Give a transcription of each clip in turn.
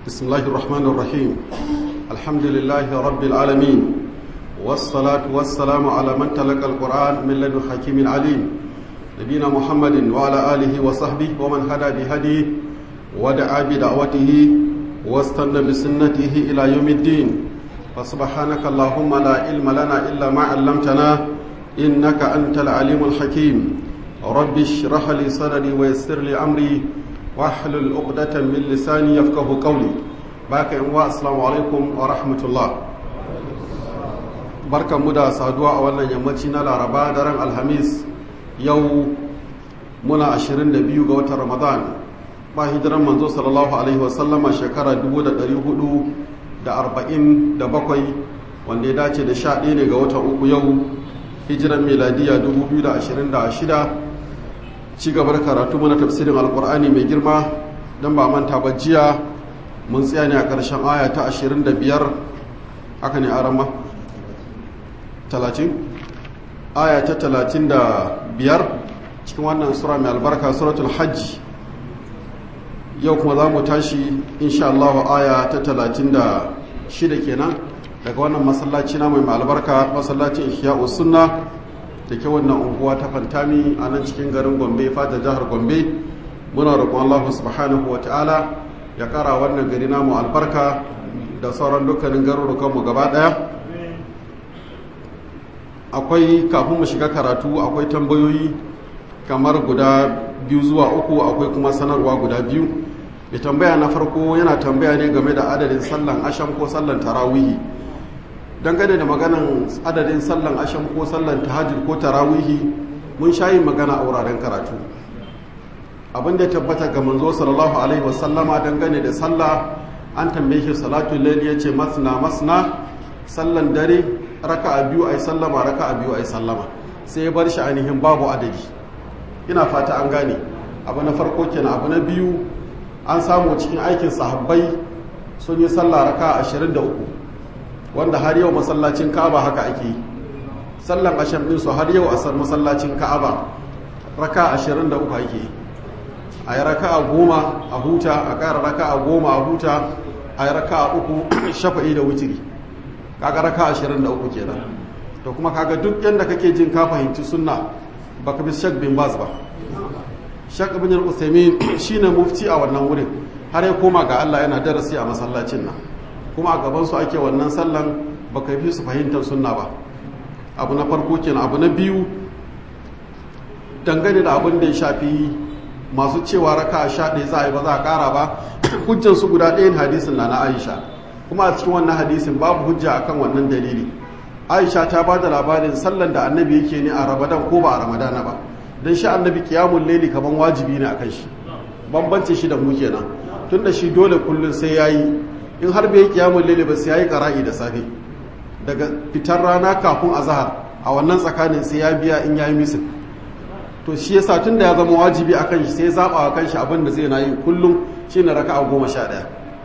بسم الله الرحمن الرحيم الحمد لله رب العالمين والصلاة والسلام على من تلقى القرآن من لدن حكيم عليم نبينا محمد وعلى آله وصحبه ومن هدى بهديه ودعا بدعوته واستنى بسنته إلى يوم الدين فسبحانك اللهم لا علم لنا إلا ما علمتنا إنك أنت العليم الحكيم رب اشرح لي صدري ويسر لي أمري واحلل عقدة من لساني يفقه قولي باك السلام عليكم ورحمة الله barkan mu da saduwa a wannan yammaci na laraba daren alhamis yau muna 22 ga watan ramadan ba hijiran manzo sallallahu alaihi wasallama shekara 447 wanda ya dace da 11 ne ga watan uku yau hijiran meladiya 2026 ci gabar karatu mana tafsirin alkur'ani mai girma don ba manta ba jiya mun tsaya ne a ƙarshen aya ta 25 haka ne arama 30 aya ta 35 cikin wannan sura mai albarka suratul hajji yau kuma za mu tashi insha Allah aya ta 36 kenan daga wannan masallaci na mai albarka masallacin ihya'u sunna da ke wannan unguwa ta fantami a nan cikin garin gombe fata jihar gombe muna roƙon Allah subhanahu wa ta'ala ya ƙara wannan gari namu albarka da sauran dukkanin garurukanmu gaba ɗaya akwai kafin mu shiga karatu akwai tambayoyi kamar guda biyu zuwa uku akwai kuma sanarwa guda biyu da tambaya na farko yana tambaya ne game da adadin sallan asham ko sallan tarawihi dangane da maganan adadin sallan asham ko sallan tahajjud ko tarawihi mun shayi magana a wuraren karatu abin da tabbata ga manzo sallallahu alaihi wasallama dangane da sallah an tambaye shi salatu layl yace masna masna sallan dare raka'a biyu ai sallama raka'a biyu ai sallama sai ya bar shi ainihin babu adadi ina fata an gane abu na farko kenan abu na biyu an samu cikin aikin sahabbai sun yi sallah raka'a 23 wanda har yau masallacin ka'aba haka ake yi sallan asham din su har yau a san masallacin ka'aba raka 23 ake yi a yi raka a goma a huta a ƙara raka a goma a huta a yi raka a uku shafa'i da wutiri kaga raka 23 kenan to kuma kaga duk yadda kake jin ka fahimci sunna baka bi shak bin baz ba shak bin al-usaimin shine mufti a wannan wurin har ya koma ga Allah yana darasi a masallacin nan kuma a gabansu ake wannan sallan baka fi su fahimtar sunna ba abu na farko kenan abu na biyu dangane da abin da ya shafi masu cewa raka a sha ɗaya za a yi ba za a ƙara ba hujjan su guda ɗayan hadisin na na aisha kuma a cikin wannan hadisin babu hujja akan wannan dalili aisha ta ba da labarin sallan da annabi yake ne a ramadan ko ba a ramadana ba don shi annabi kiyamun laili kaman wajibi ne akan shi bambance shi da mu kenan tun da shi dole kullum sai ya yi in har bai kiyamun lele ba sai yayi qara'i da safe daga fitar rana kafin azhar a wannan tsakanin sai ya biya in yayi misin to shi yasa tunda ya zama wajibi akan shi sai ya zaba wa kanshi abin da zai na yi kullum shine raka'a goma sha ɗaya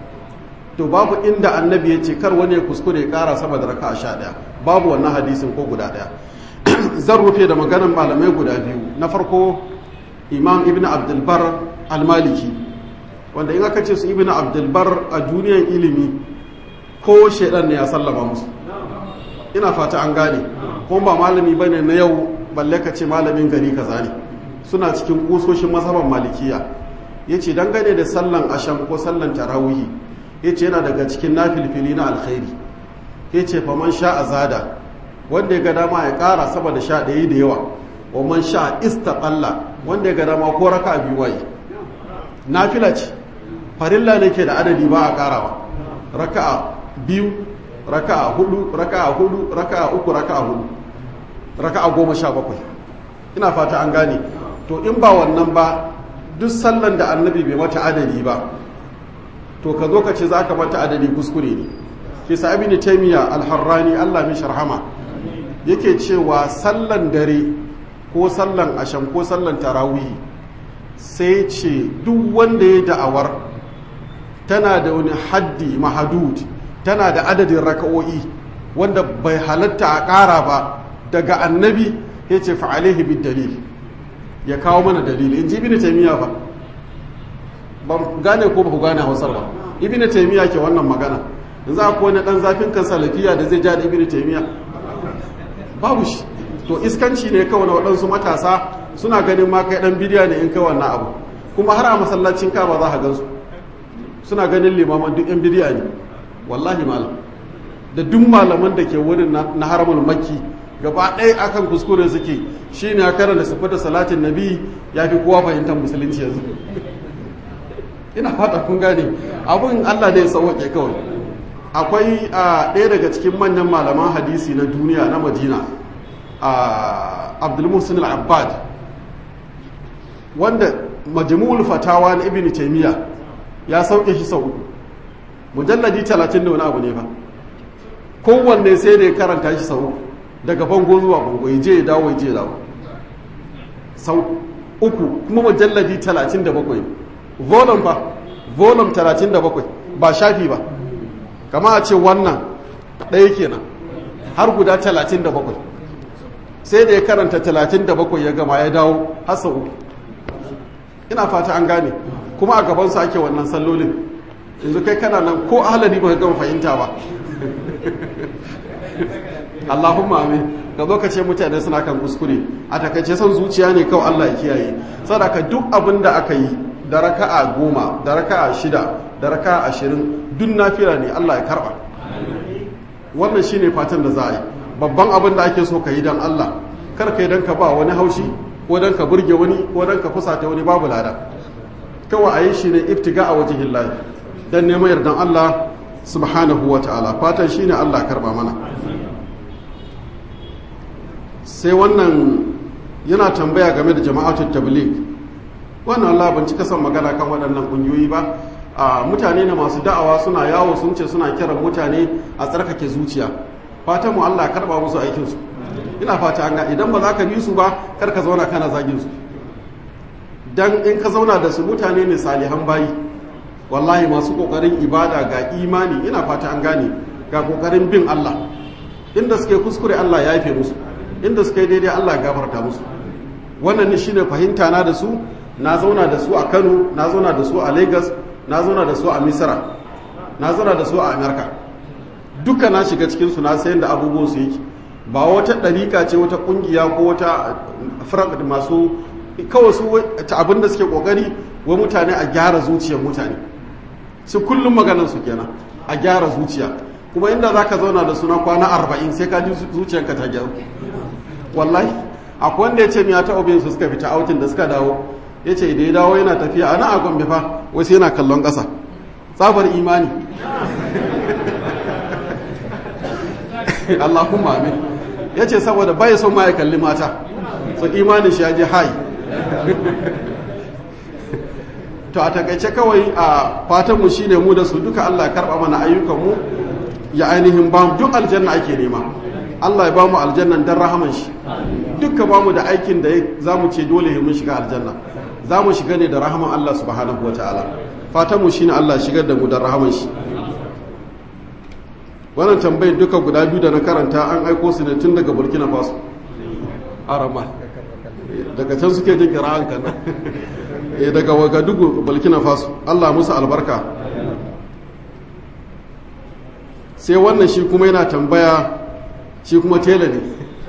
to babu inda annabi ya ce kar wani ya kuskure ya kara sama da raka'a sha ɗaya babu wannan hadisin ko guda ɗaya zan rufe da maganan malamai guda biyu na farko imam ibn abdulbar al-maliki wanda in aka ce su ibn abdulbar a duniyar ilimi ko shaidan ne ya sallama musu ina fata an gane kuma ba malami ba ne na yau balle ka ce malamin gari kaza ne suna cikin kusoshin mazhaban malikiya ya ce dangane da sallan asham ko sallan tarawihi ya ce yana daga cikin nafilfili na alkhairi ya ce faman sha azada wanda ya ga dama ya kara saboda sha ɗaya da yawa wa man sha istaqalla wanda ya ga dama ko raka biyu waye nafila ce farilla ne ke da adadi ba a karawa raka'a biyu raka'a hudu raka'a hudu raka'a uku raka'a hudu raka'a goma sha bakwai ina fata an gane to in ba wannan ba duk sallan da annabi bai mata adadi ba to ka zo ka ce za ka mata adadi kuskure ne ke sa abin taimiyya alharrani allah mai sharhama yake cewa sallan dare ko sallan asham ko sallan tarawihi sai ce duk wanda ya da'awar tana da wani haddi mahadud tana da adadin raka'o'i wanda bai halatta a ƙara ba daga annabi ya ce fa'alaihi bid dalil ya kawo mana dalili in ji bin taimiyya fa ban gane ko ba ku gane hausar ba ibn taymiya ke wannan magana yanzu akwai wani dan zafin kan salafiya da zai ja da ibn taymiya babu shi to iskanci ne kawai na waɗansu matasa suna ganin ma kai dan bidiya ne in kai wannan abu kuma har a masallacin ka ba za ka gansu suna ganin limaman duk yan bidiya ne wallahi malam da duk malaman da ke wurin na haramul makki gaba ɗaya akan kuskure suke shi ne a karanta sifata salatin nabi ya fi kowa fahimtar musulunci yanzu ina fata kun gane abin allah ne ya sauwaƙe kawai akwai a ɗaya daga cikin manyan malaman hadisi na duniya na madina a abdulmusin al-abbad wanda majmu'ul fatawa na ibn taymiya ya sauke shi sau uku mujalladi 30 da wani abu ne ba kowanne sai da ya karanta shi sau uku daga bango zuwa bango ya je ya dawo ya je ya dawo sau uku kuma mujalladi 37 volume fa volume 37 ba shafi ba kama a ce wannan ɗaya kenan har guda 37 sai da ya karanta 37 ya gama ya dawo har sau uku ina fata an gane kuma a gabansu ake wannan sallolin yanzu kai kana nan ko ahalari ba ka gama fahimta ba Allahumma amin ka zo ka ce mutane suna kan kuskure a takaice son zuciya ne kawai Allah ya kiyaye sadaka duk abin da aka yi da raka'a goma da raka'a shida da raka'a ashirin duk nafila ne Allah ya karba wannan shine fatan da za a yi babban abin da ake so ka yi don Allah kar ka yi don ka ba wani haushi ko don ka burge wani ko don ka fusata wani babu lada kawai a yi shi ne iftiga a wajen lahi don neman yardan Allah subhanahu wa ta'ala fatan shine Allah karba mana sai wannan yana tambaya game da jama'atul tabligh wannan Allah ban cika son magana kan waɗannan ƙungiyoyi ba a mutane ne masu da'awa suna yawo sun ce suna kiran mutane a tsarkake zuciya fatan mu Allah karba musu aikin su ina fata an ga idan ba za ka bi su ba kar ka zauna kana zagin su dan in ka zauna da su mutane ne salihan bayi wallahi masu kokarin ibada ga imani ina fata an gane ga kokarin bin Allah inda suke kuskure Allah ya yafe musu inda suka yi daidai Allah ya gafarta musu wannan ne shine fahimta na da su na zauna da su a Kano na zauna da su a Lagos na zauna da su a Misra na zauna da su a America duka na shiga cikin su na sayan da abubuwan su yake ba wata ɗarika ce wata ƙungiya ko wata firak masu kawai su abin da suke ƙoƙari wa mutane a gyara zuciyar mutane su kullum maganar su kenan a gyara zuciya kuma inda za ka zauna da suna kwana arba'in sai ka ji zuciyarka ta gyaru wallahi akwai wanda ya ce miya ta obin su suka fita autin da suka dawo ya ce da ya dawo yana tafiya a nan a gombe fa wasu yana kallon ƙasa tsabar imani Allahumma amin ya ce saboda bai son ma ya kalli mata su imanin shi ya je hai to a takaice kawai a fatanmu shi ne mu da su duka Allah karɓa mana ayyukanmu ya ainihin ba duk aljanna ake nema Allah ya ba mu aljannan don rahaman shi duka ba mu da aikin da za mu ce dole mun shiga aljanna za mu shiga ne da rahaman Allah subhanahu wa ta'ala fatanmu shi ne Allah shigar da mu don rahaman shi wannan tambayin duka guda biyu da na karanta an aiko su ne tun daga burkina faso arama daga can suke jin kira'an kan eh daga wagadugu burkina faso allah musu albarka sai wannan shi kuma yana tambaya shi kuma tela ne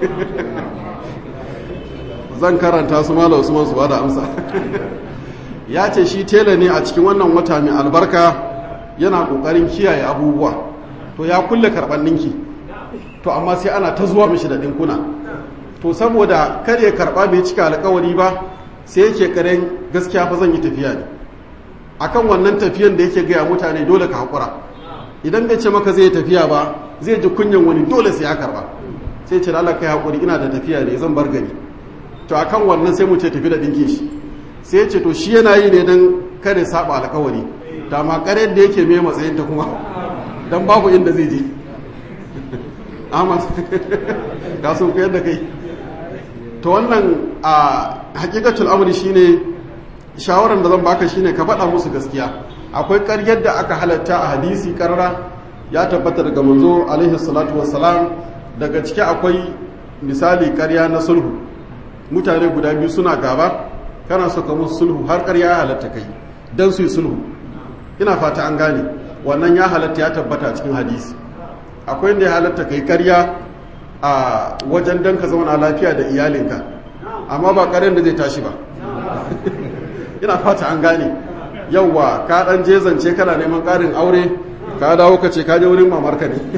zan karanta su mala usman su bada amsa ya ce shi tela ne a cikin wannan wata mai albarka yana kokarin kiyaye abubuwa to ya kulle karɓar ninki to amma sai ana ta zuwa mishi da ɗinkuna to saboda kar ya karɓa bai cika alkawari ba sai yake karen gaskiya fa zan yi tafiya ne akan wannan tafiyan da yake gaya mutane dole ka haƙura idan bai ce maka zai tafiya ba zai ji kunyan wani dole sai ya karɓa sai ce Allah kai haƙuri ina da tafiya ne zan bar gari to akan wannan sai mu ce tafi da ɗinkin shi sai ce to shi yana yi ne don kare saba alkawari da ma ƙarar da yake mai matsayin ta kuma don babu inda zai je ahmad ka sun koyar da kai to wannan a hakikatul amri shine shawaran da zan baka shine ka faɗa musu gaskiya akwai ƙaryar da aka halatta a hadisi karara ya tabbata daga manzo alaihi salatu wassalam daga ciki akwai misali ƙarya na sulhu mutane guda biyu suna gaba kana so ka musu sulhu har ƙarya ya halatta kai don su yi sulhu ina fata an gane wannan ya halatta ya tabbata cikin hadisi akwai inda ya halatta kai karya a wajen don ka zauna lafiya da iyalinka amma ba karyar da zai tashi ba ina fata an gane yauwa ka dan jezance kana neman karin aure ka dawo ka ce ka je wurin mamarka ne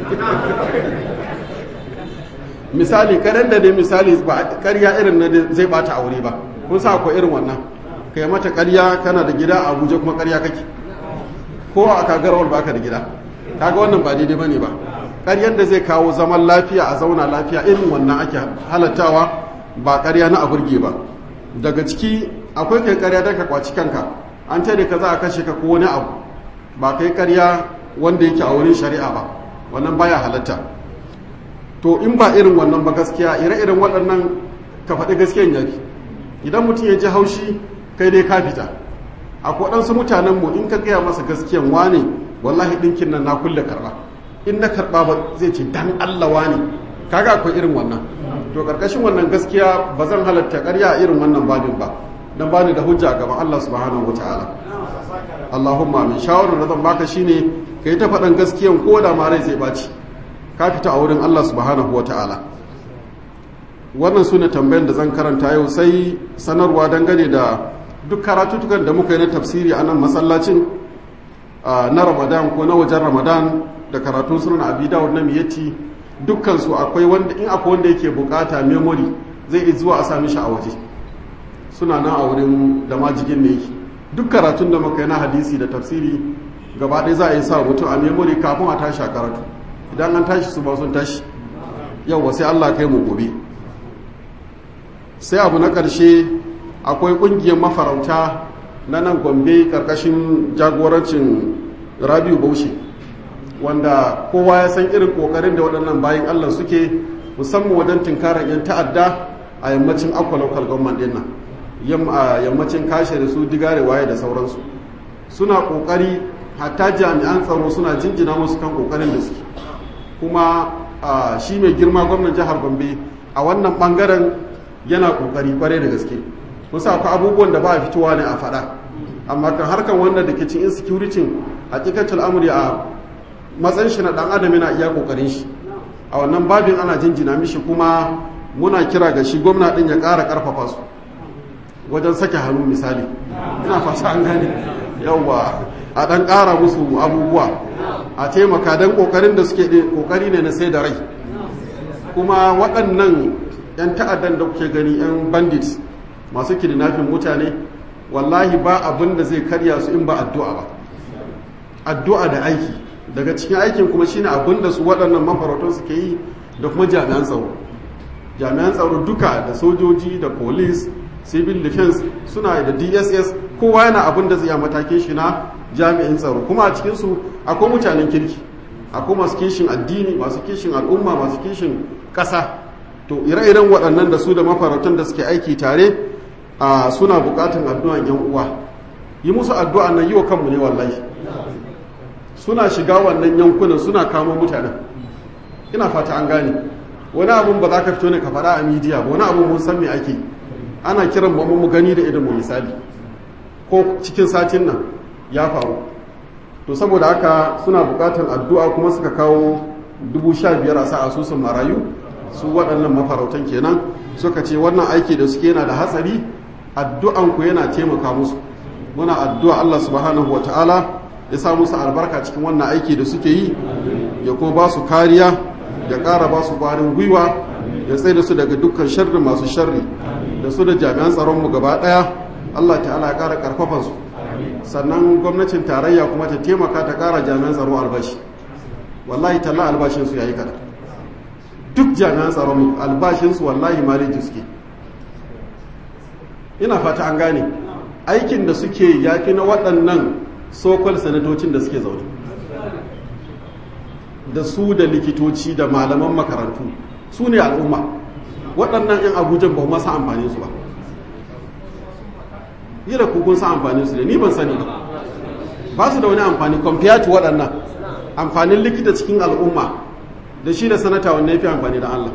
misali karen da dai misali ba karya irin na zai bata aure ba kun sa ko irin wannan kai mata karya kana da gida a Abuja kuma karya kake ko a kagarwar baka da gida kaga wannan ba daidai bane ba karyar da zai kawo zaman lafiya a zauna lafiya irin wannan ake halattawa ba karya na aburge ba daga ciki akwai kai karya da ka kwaci kanka an ce da ka za a kashe ka ko wani abu ba kai karya wanda yake a wurin shari'a ba wannan baya halatta to in ba irin wannan ba gaskiya ire-iren waɗannan ka faɗi gaskiyan yafi idan mutum ya ji haushi kai dai ka fita akwai waɗansu mutanen mu in ka gaya masa gaskiyan wane wallahi ɗinkin nan na kulle karɓa in na karɓa ba zai ce dan Allah wane kaga akwai irin wannan to karkashin wannan gaskiya ba zan halatta ƙarya a irin wannan babin ba dan bani da hujja gaban Allah subhanahu wataala Allahumma min shawarar da zan baka shine kai ta faɗan gaskiyan ko da ma rai zai baci ka fita a wurin Allah subhanahu wataala wannan sune tambayan da zan karanta yau sai sanarwa dangane da duk karatutukan da muka yi na tafsiri a nan masallacin na Ramadan ko na wajen Ramadan da karatun sunan Abi Dawud na Miyati dukkansu akwai wanda in akwai wanda yake bukata memory zai iya zuwa a sami shi a waje suna nan a wurin da majigin ne yake duk karatun da muka yi na hadisi da tafsiri gaba ɗaya za a yi sa mutum a memory kafin a tashi a karatu idan an tashi su ba sun tashi yau sai Allah kai mu gobe sai abu na ƙarshe akwai ƙungiyar mafarauta na nan gombe ƙarƙashin jagorancin rabiu baushe wanda kowa ya san irin kokarin da waɗannan bayan Allah suke musamman wajen tinkarar 'yan ta'adda a yammacin akwa local government din nan yammacin kashe da su digare waye da sauransu suna kokari hatta jami'an tsaro suna jinjina musu kan kokarin da suke kuma shi mai girma gwamnan jihar gombe a wannan bangaren yana kokari kware da gaske musa akwai abubuwan da ba a fitowa ne a faɗa amma kan harkar wannan da ke cin insecurity hakikatul amri a matsayin shi na dan adam yana iya kokarin shi a wannan babin ana jinjina mishi kuma muna kira ga shi gwamna din ya ƙara ƙarfafa su wajen sake hannu misali ina fata an gane yawwa a dan ƙara musu abubuwa a taimaka don kokarin da suke kokari ne na sai da rai kuma waɗannan 'yan ta'addan da kuke gani 'yan bandits masu kidnapping mutane wallahi ba abin da zai karya su in ba addu'a ba addu'a da aiki daga cikin aikin kuma shine abin da su waɗannan mafarautan suke yi da kuma jami'an tsaro jami'an tsaro duka da sojoji da police civil defense suna da dss kowa yana abin da zai matakin shi na jami'in tsaro kuma a cikinsu akwai mutanen kirki akwai masu kishin addini masu kishin al'umma masu kishin ƙasa to ire-iren waɗannan da su da mafarautan da suke aiki tare a suna buƙatan addu'an yan uwa yi musu addu'a nan yi wa kanmu ne wallahi suna shiga wannan yankunan suna kamo mutanen ina fata an gane wani abun ba za ka fito ne ka faɗa a midiya ba wani abun mun san me ake ana kiran mu mu gani da idan mu misali ko cikin satin nan ya faru to saboda haka suna buƙatar addu'a kuma suka kawo dubu sha biyar a sa asusun marayu su waɗannan mafarautan kenan suka ce wannan aiki da suke yana da hatsari addu'an ku yana taimaka musu muna addu'a Allah subhanahu wa ta'ala ya sa musu albarka cikin wannan aiki da suke yi ya kuma ba su kariya ya ƙara ba su ƙwarin gwiwa ya tsaye da su daga dukkan sharri masu sharri da su da jami'an tsaronmu gaba ɗaya Allah ta'ala ya ƙara ƙarfafa su sannan gwamnatin tarayya kuma ta taimaka ta ƙara jami'an tsaro albashi wallahi talla albashinsu ya yi kada duk jami'an tsaron albashinsu wallahi maleji suke ina fata an gane aikin da suke yafi na waɗannan sokol sanatocin da suke zaune da su da likitoci da malaman makarantu su ne al'umma waɗannan 'yan abujan ba masa amfani su ba yi da kukun sa amfani su da ni ban sani ba ba su da wani amfani compared to waɗannan amfanin likita cikin al'umma da shi da sanata wanne ya fi amfani da Allah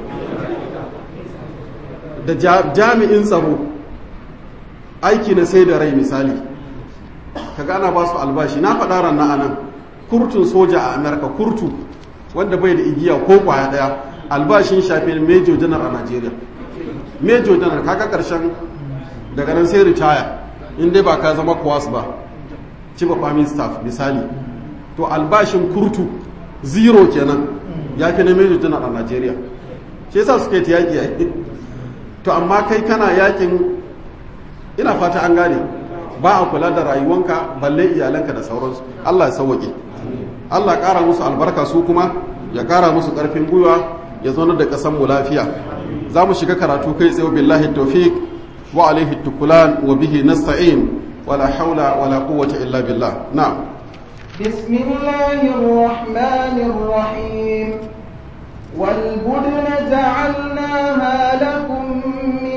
da jami'in tsaro aiki na sai da rai misali kaga ana ba su albashi na faɗa ranar anan kurtun soja a amerika kurtu wanda bai da igiya ko kwaya daya albashin shafi major janar a nigeria major janar kaga karshen daga nan sai ritaya in dai ba ka zama kwas ba chief of army staff misali to albashin kurtu zero kenan ya fi na major janar a nigeria shi yasa suke ta yaƙi yaƙi to amma kai kana yakin ina fata an gane ba a kula da rayuwanka balle iyalanka da sauransu Allah ya sauwaƙe Allah ƙara musu albarka su kuma ya ƙara musu ƙarfin gwiwa ya zaunar da ƙasar mu lafiya za mu shiga karatu kai tsaye billahi tawfiq wa alaihi tukulan wa bihi nasta'in wala haula wala quwwata illa billah na'am بسم الله الرحمن الرحيم والبدن جعلناها لكم من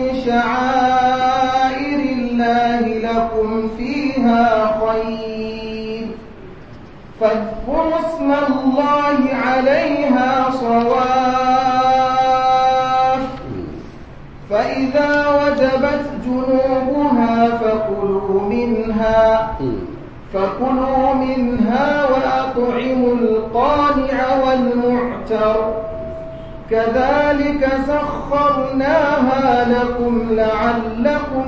شعائر الله لكم فيها خير فاذكروا اسم الله عليها صواف فإذا وجبت جنوبها فكلوا منها فكلوا منها وأطعموا القانع والمعتر كذلك سخرناها لكم لعلكم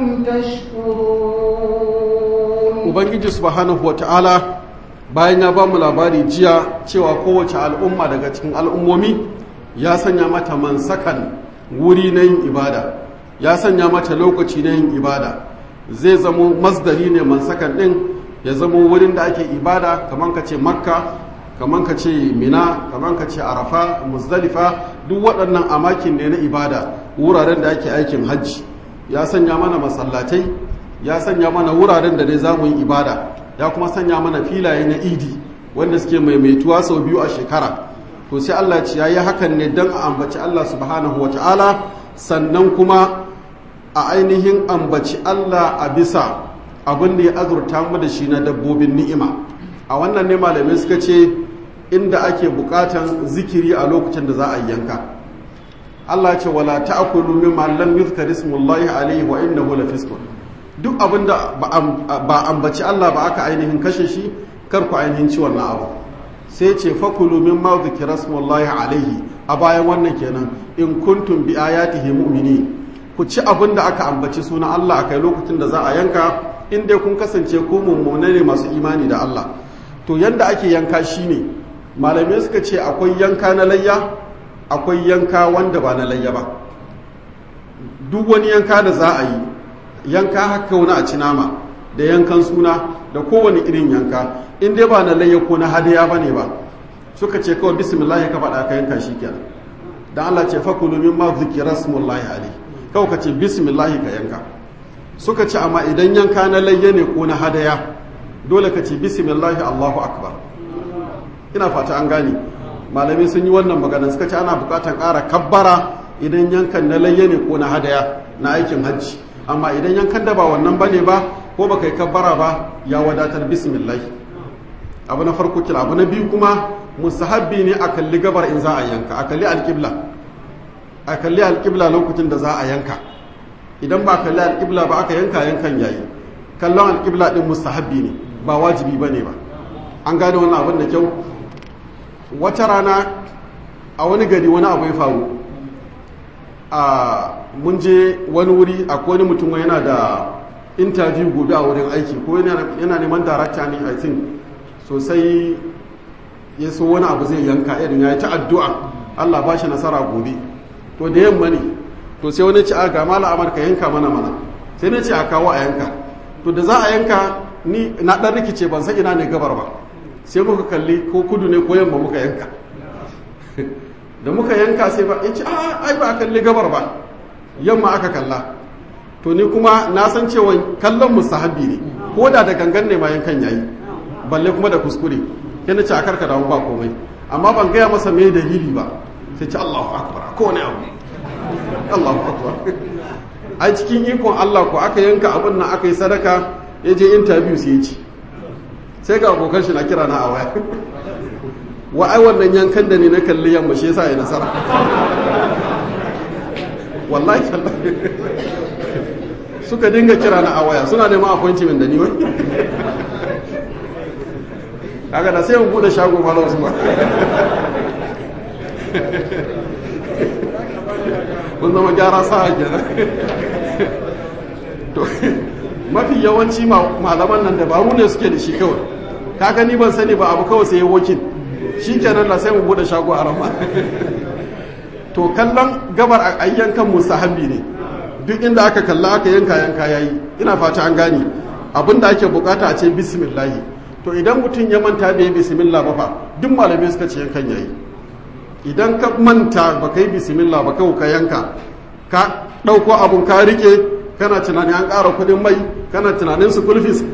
تشكرون ubangiji subhanahu wata'ala bayan ya ba mu labari jiya cewa kowace al'umma daga cikin al'ummomi ya sanya mata mansakan wuri na yin ibada ya sanya mata lokaci na yin ibada zai zamo masdari ne mansakan din ya zamo wurin da ake ibada kamar ka ce makka kamar ka ce mina kamar ka ce arafa muzdalifa duk waɗannan amakin ne na ibada wuraren da ake aikin hajji ya sanya mana masallatai ya sanya mana wuraren da dai za mu yi ibada ya kuma sanya mana filaye na idi wanda suke maimaituwa sau biyu a shekara to sai Allah ce ya yi hakan ne don a ambaci Allah subhanahu wa ta'ala sannan kuma a ainihin ambaci Allah a bisa abin da ya azurta mu da shi na dabbobin ni'ima a wannan ne malamai suka ce inda ake bukatan zikiri a lokacin da za a yanka Allah ce wala ta'kulu mimma lam yuzkar ismullahi alayhi wa innahu lafisqun duk abin da ba ambaci Allah ba aka ainihin kashe shi kar ku ainihin ci wannan abu sai ce fakulu mimma zikra ismullahi alayhi a bayan wannan kenan in kuntum bi ayatihi mu'minin ku ci abin da aka ambaci sunan Allah akai lokacin da za a yanka in dai kun kasance ku mummune ne masu imani da Allah to yanda ake yanka shine malamai suka ce akwai yanka na layya akwai yanka wanda ba na layya ba duk wani yanka da za a yi yanka haka wani a ci nama da yankan suna da kowane irin yanka in dai ba na layya ko na hadaya ba ne ba suka ce kawai bismillah ka faɗa ka yanka shi kenan dan Allah ce fakulu mimma zikira smullahi alaihi kawai ka ce bismillah ka yanka suka ce amma idan yanka na layya ne ko na hadaya dole ka ce bismillah Allahu akbar ina fata an gane malamai sun yi wannan magana suka ce ana bukatar ƙara kabbara idan yankan na layya ne ko na hadaya na aikin hajji amma idan yankan da ba wannan bane ba ko baka yi kabbara ba ya wadatar bismillah abu na farko kila abu na biyu kuma musahabbi ne a kalli gabar in za a yanka a kalli alƙibla a kalli alƙibla lokacin da za a yanka idan ba kalli alƙibla ba aka yanka yankan yayi kallon alƙibla din musahabbi ne ba wajibi bane ba an gane wannan abin da kyau wata rana a wani gari wani abu ya faru a mun je wani wuri akwai wani mutum yana da interview gobe a wurin aiki ko yana neman darakta ne i think sosai ya so wani abu zai yanka irin ya yi ta addu'a allah ba shi nasara gobe to da yamma ne to sai wani ci a ga mala amurka yanka mana mana sai na ce a kawo a yanka to da za a yanka ni na ɗan rikice ban san ina ne gabar ba sai muka kalli ko kudu ne ko yamma muka yanka da muka yanka sai ba ce a ai ba a kalli gabar ba yamma aka kalla to ni kuma na san cewa kallon musahabi ne ko da da gangan ne ma yankan yayi balle kuma da kuskure yana ce a karka damu ba komai amma ban gaya masa me dalili ba sai ce Allahu akbar ko ne abu Allahu akbar ai cikin ikon Allah ko aka yanka abin nan aka yi sadaka ya je interview sai ya ci sai ga abokan shi na kira na a waya wa ai wannan yankan da ne na kalli yamma shi yasa ya nasara wallahi suka dinga kira na a waya suna neman appointment da ni wai kaga da sai mu bude shago malam su ba kun zama gyara sa kenan to mafi yawanci malaman nan dabaru ne suke da shi kawai ka gani ban sani ba abu kawai sai ya wokin shi kenan da sai mu bude shago a rama to kallon gabar a yankan mustahabbi ne duk inda aka kalla aka yanka yanka yayi ina fata an gane abinda ake bukata a ce bismillahi to idan mutum ya manta bai bismillah ba fa duk malamai suka ce yankan yayi idan ka manta ba kai bismillah ba kawai ka yanka ka dauko abun ka rike kana tunanin an ƙara kuɗin mai kana tunanin su kulfis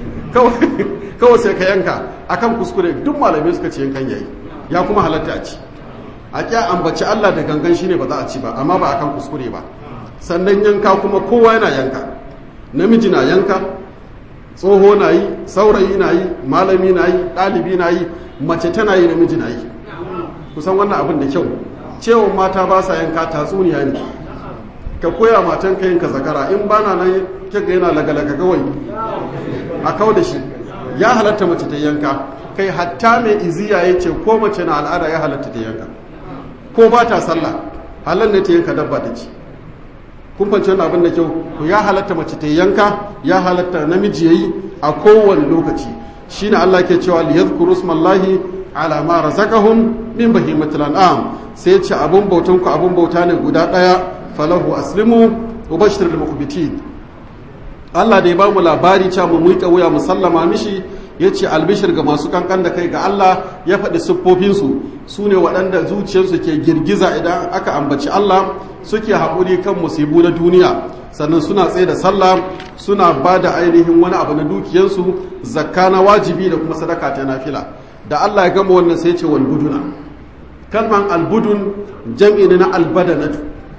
kawai sai ka yanka akan kuskure duk malamai suka ce yankan yayi ya kuma halatta a ci a kya ambaci Allah da gangan shine ba za a ci ba amma ba akan kuskure ba sannan yanka kuma kowa yana yanka namiji na yanka tsoho na yi saurayi na yi malami na yi ɗalibi na yi mace tana yi namiji na yi kusan wannan abin da kyau cewa mata ba sa yanka tatsuniya ne ka koya matan ka yanka zakara in ba na nan kika yana lagalaga kawai a kau da shi ya halatta mace ta yanka kai hatta mai iziya ya ce ko mace na al'ada ya halatta ta yanka ko ba ta sallah halar ne ta yanka dabba ta ci kun fanci wani abin da kyau to ya halatta mace ta yanka ya halatta namiji yayi a kowane lokaci shine Allah ke cewa li yadhkuru smallahi ala ma razaqahum min bahimatil an'am sai ce abun bautan ku abun bauta ne guda daya falahu aslimu wa bashiril mukhbitin Allah da ya ba mu labari cewa mu muƙa wuya mu sallama mishi ya ce albishir ga masu kankan da kai ga Allah ya faɗi siffofinsu su ne waɗanda zuciyarsu ke girgiza idan aka ambaci Allah suke haƙuri kan musibu na duniya sannan suna tsaye da sallah suna ba da ainihin wani abu na dukiyarsu zakka na wajibi da kuma sadaka ta nafila da Allah ya gama wannan sai ce wal buduna kalman albudun jam'i ne na albadanatu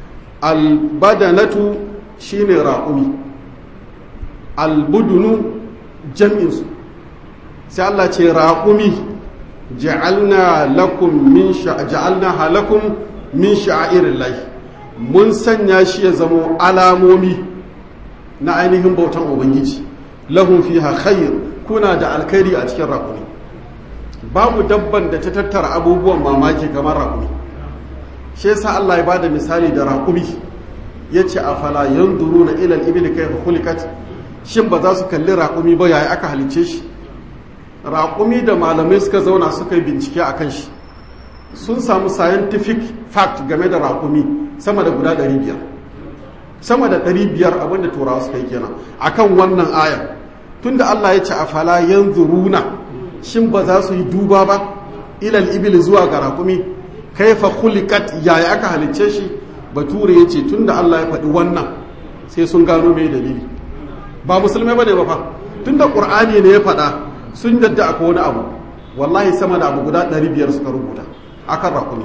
albadanatu shine raƙumi albudunu jam'insu sai Allah ce raƙumi ja'alna lakum min ja'alna halakum min sha'irin lahi mun sanya shi ya zamo alamomi na ainihin bautan ubangiji lahum fiha khair kuna da alkhairi a cikin raƙumi babu dabban da ta tattara abubuwan mamaki kamar raƙumi shi yasa Allah ya bada misali da raƙumi yace afala yanzuruna ila al-ibli kayfa khuliqat shin ba za su kalli raƙumi ba yayi aka halice shi raƙumi da malamai suka zauna suka yi bincike a kan shi sun samu scientific fact game da raƙumi sama da guda 500 sama da 500 abinda turawa suka yi kenan akan wannan aya tunda Allah ya ce a fala yanzuruna shin ba za su yi duba ba ilal ibil zuwa ga raƙumi kaifa khuliqat yaya aka halicce shi bature ya ce tunda Allah ya faɗi wannan sai sun gano mai dalili ba musulmai bane ba fa tunda qur'ani ne ya faɗa sun yadda akwai wani abu wallahi sama da abu guda 500 suka rubuta akan raƙumi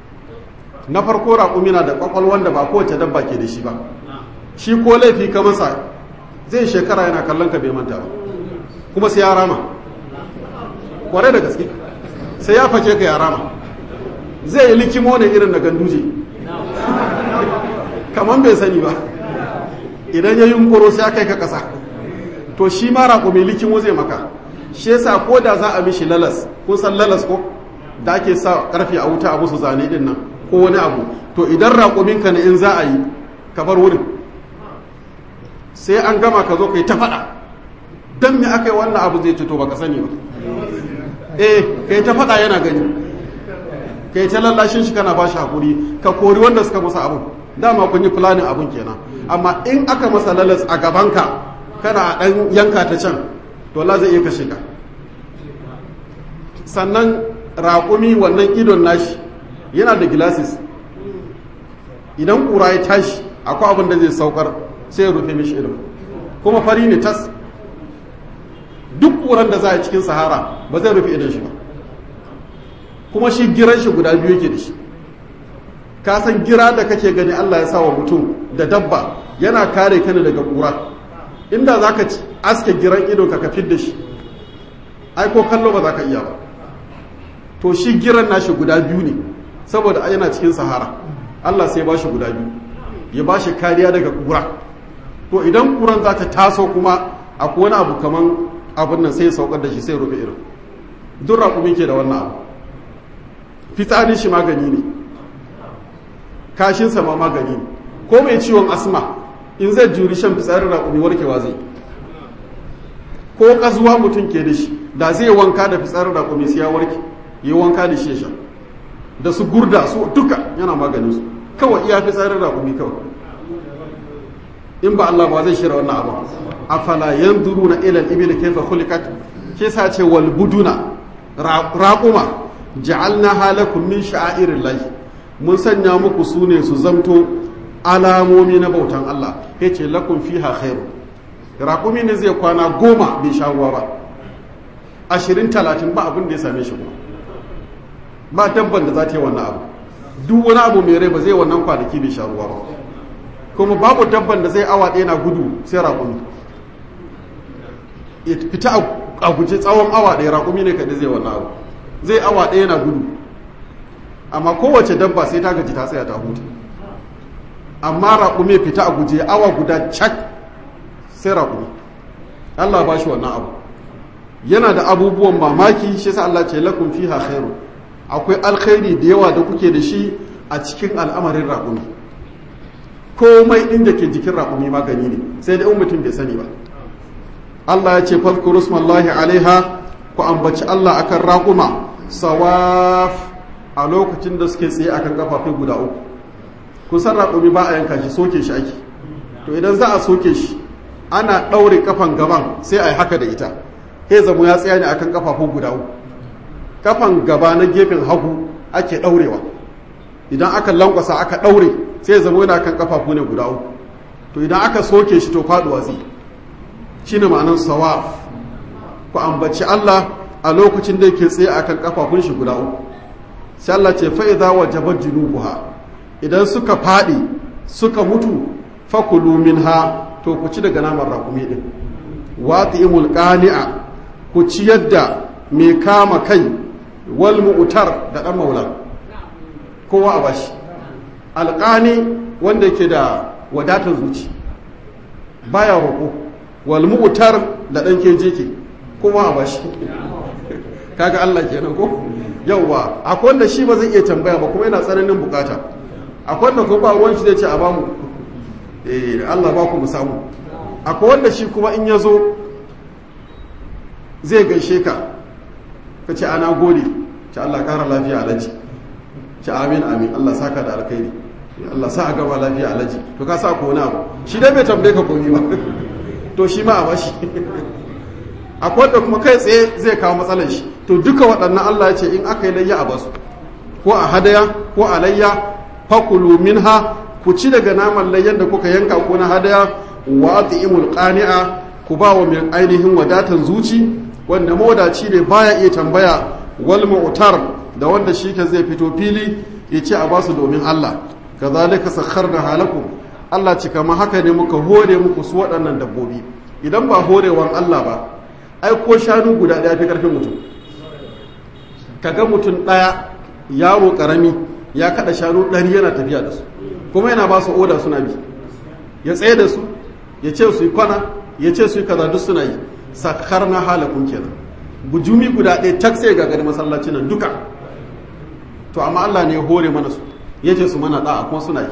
na farko raƙumi na da ƙwaƙwalwan da ba kowace dabba ke da shi ba shi ko laifi ka masa zai shekara yana kallon ka bai manta ba kuma sai ya rama kwarai da gaske sai ya fake ka ya rama zai yi likimo ne irin na ganduje kamar bai sani ba idan ya yunkuro sai ya kai ka ƙasa to shi ma raƙumi likimo zai maka shi yasa ko da za a mishi lalas kun san lalas ko da ake sa karfe a wuta a musu zane din nan ko wani abu to idan raƙuminka ne in za a yi ka bar wurin sai an gama ka zo ka yi ta faɗa don me aka yi wannan abu zai to baka sani ba eh ka yi ta faɗa yana gani ka yi ta lallashin shi kana ba shi haƙuri ka kori wanda suka masa abu dama kun yi planin abun kenan amma in aka masa lalas a gabanka kana a ɗan yanka ta can to Allah zai iya kashe ka sannan raƙumi wannan idon nashi yana da gilasis idan ƙura ya tashi akwai abin da zai saukar sai ya rufe mishi idon kuma fari ne tas duk ƙuran da za a cikin sahara ba zai rufe idon shi ba kuma shi giran shi guda biyu yake da shi ka san gira da kake gani Allah ya sa wa mutum da dabba yana kare ka ne daga ƙura inda za ka aske giran idon ka ka da shi ai ko kallo ba za ka iya ba to shi giran nashi guda biyu ne saboda yana cikin sahara Allah sai ba shi guda biyu ya ba shi kariya daga kura to idan kuran za ta taso kuma akwai wani abu kaman abin nan sai saukar da shi sai rufe irin duk raƙumi ke da wannan abu fitsarin shi magani ne kashinsa ma magani ne ko mai ciwon asma in zai juri shan fitsarin raƙumi warkewa zai ko ƙazuwa mutum ke da shi da zai wanka da fitsarin raƙumi sai ya warke yi wanka da shi shan da su gurda su duka yana maganin su kawai iya fitsarin raƙumi kawai in ba Allah ba zai shirya wannan abu afala yanzuruna ila al-ibli kayfa khuliqat ke sa ce wal buduna raquma ja'alnaha lakum min sha'airillahi mun sanya muku sune su zamto alamomi na bautan Allah yace lakum fiha khairu raqumi ne zai kwana goma bai sha ruwa ba ashirin talatin ba abin da ya same shi kuma ba dabban da za ta yi wannan abu duk wani abu mai rai ba zai wannan kwanaki bai sha ruwa ba kuma babu dabban da zai awa ɗaya na gudu sai raƙumi ya fita a guje tsawon awa ɗaya raƙumi ne kaɗai zai wannan abu zai awa ɗaya na gudu amma kowace dabba sai ta gaji ta tsaya ta huta amma raƙumi ya fita a guje awa guda cak sai raƙumi Allah ba shi wannan abu yana da abubuwan mamaki shi sa Allah ce lakum fiha khairu akwai alkhairi da yawa da kuke da shi a cikin al'amarin raƙumi komai ɗin da ke jikin raƙumi magani ne sai da mutum bai sani ba Allah ya ce fadkuru smallahi alaiha ku ambaci Allah akan raƙuma sawaf a lokacin da suke tsaye akan kafafai guda uku kun san raƙumi ba a yanka shi soke shi ake to idan za a soke shi ana ɗaure kafan gaban sai a yi haka da ita sai zamo ya tsaya ne akan kafafu guda uku kafan gaba na gefen hagu ake ɗaurewa idan aka lankwasa aka ɗaure sai ya zama yana kan kafafu ne guda uku to idan aka soke shi to faduwa zai shine ma'anar sawaf ku ambaci Allah a lokacin da yake tsaye akan kafafun shi guda uku sai Allah ce fa idza wajabat junubuha idan suka fadi suka mutu fakulu minha to ku ci daga naman rakumi din wati'imul qani'a ku ci yadda mai kama kai wal mu'tar da dan maula kowa a bashi alƙani wanda ke da wadatar zuci baya roƙo wal mu'tar da ɗan keje ke kuma a bashi kaga Allah kenan ko yawwa akwai wanda shi ba zai iya tambaya ba kuma yana tsananin bukata akwai wanda ko ba ruwan shi zai ce a bamu eh Allah ba ku mu samu akwai wanda shi kuma in ya zo zai gaishe ka ka ce ana gode ce Allah kara lafiya alaji ce amin amin Allah saka da alkhairi Allah sa a gaba lafiya alaji to ka sa ko wani abu shi dai bai tambaye ka komi ba to shi ma a bashi akwai wanda kuma kai tsaye zai kawo matsalar shi to duka waɗannan Allah ya ce in aka yi layya a basu ko a hadaya ko a layya fakulu minha ku ci daga naman layyan da kuka yanka ko na hadaya wa at'imul qani'a ku ba wa mai ainihin wadatan zuci wanda mawadaci ne baya iya tambaya wal mu'tar da wanda shi ka zai fito fili ya ce a basu domin Allah kazalika sakharna halakum Allah ci kamar haka ne muka hore muku su waɗannan dabbobi idan ba horewan Allah ba ai ko shanu guda ɗaya fi ƙarfin mutum kaga mutum ɗaya yaro ƙarami ya kaɗa shanu ɗari yana tafiya da su kuma yana ba su oda suna bi ya tsaye da su ya ce su yi kwana ya ce su yi kaza duk suna yi sakar na halakun kenan bujumi guda ɗaya tak sai ga gari masallacin nan duka to amma Allah ne ya hore mana su ya ce su mana ɗa'a kuma suna yi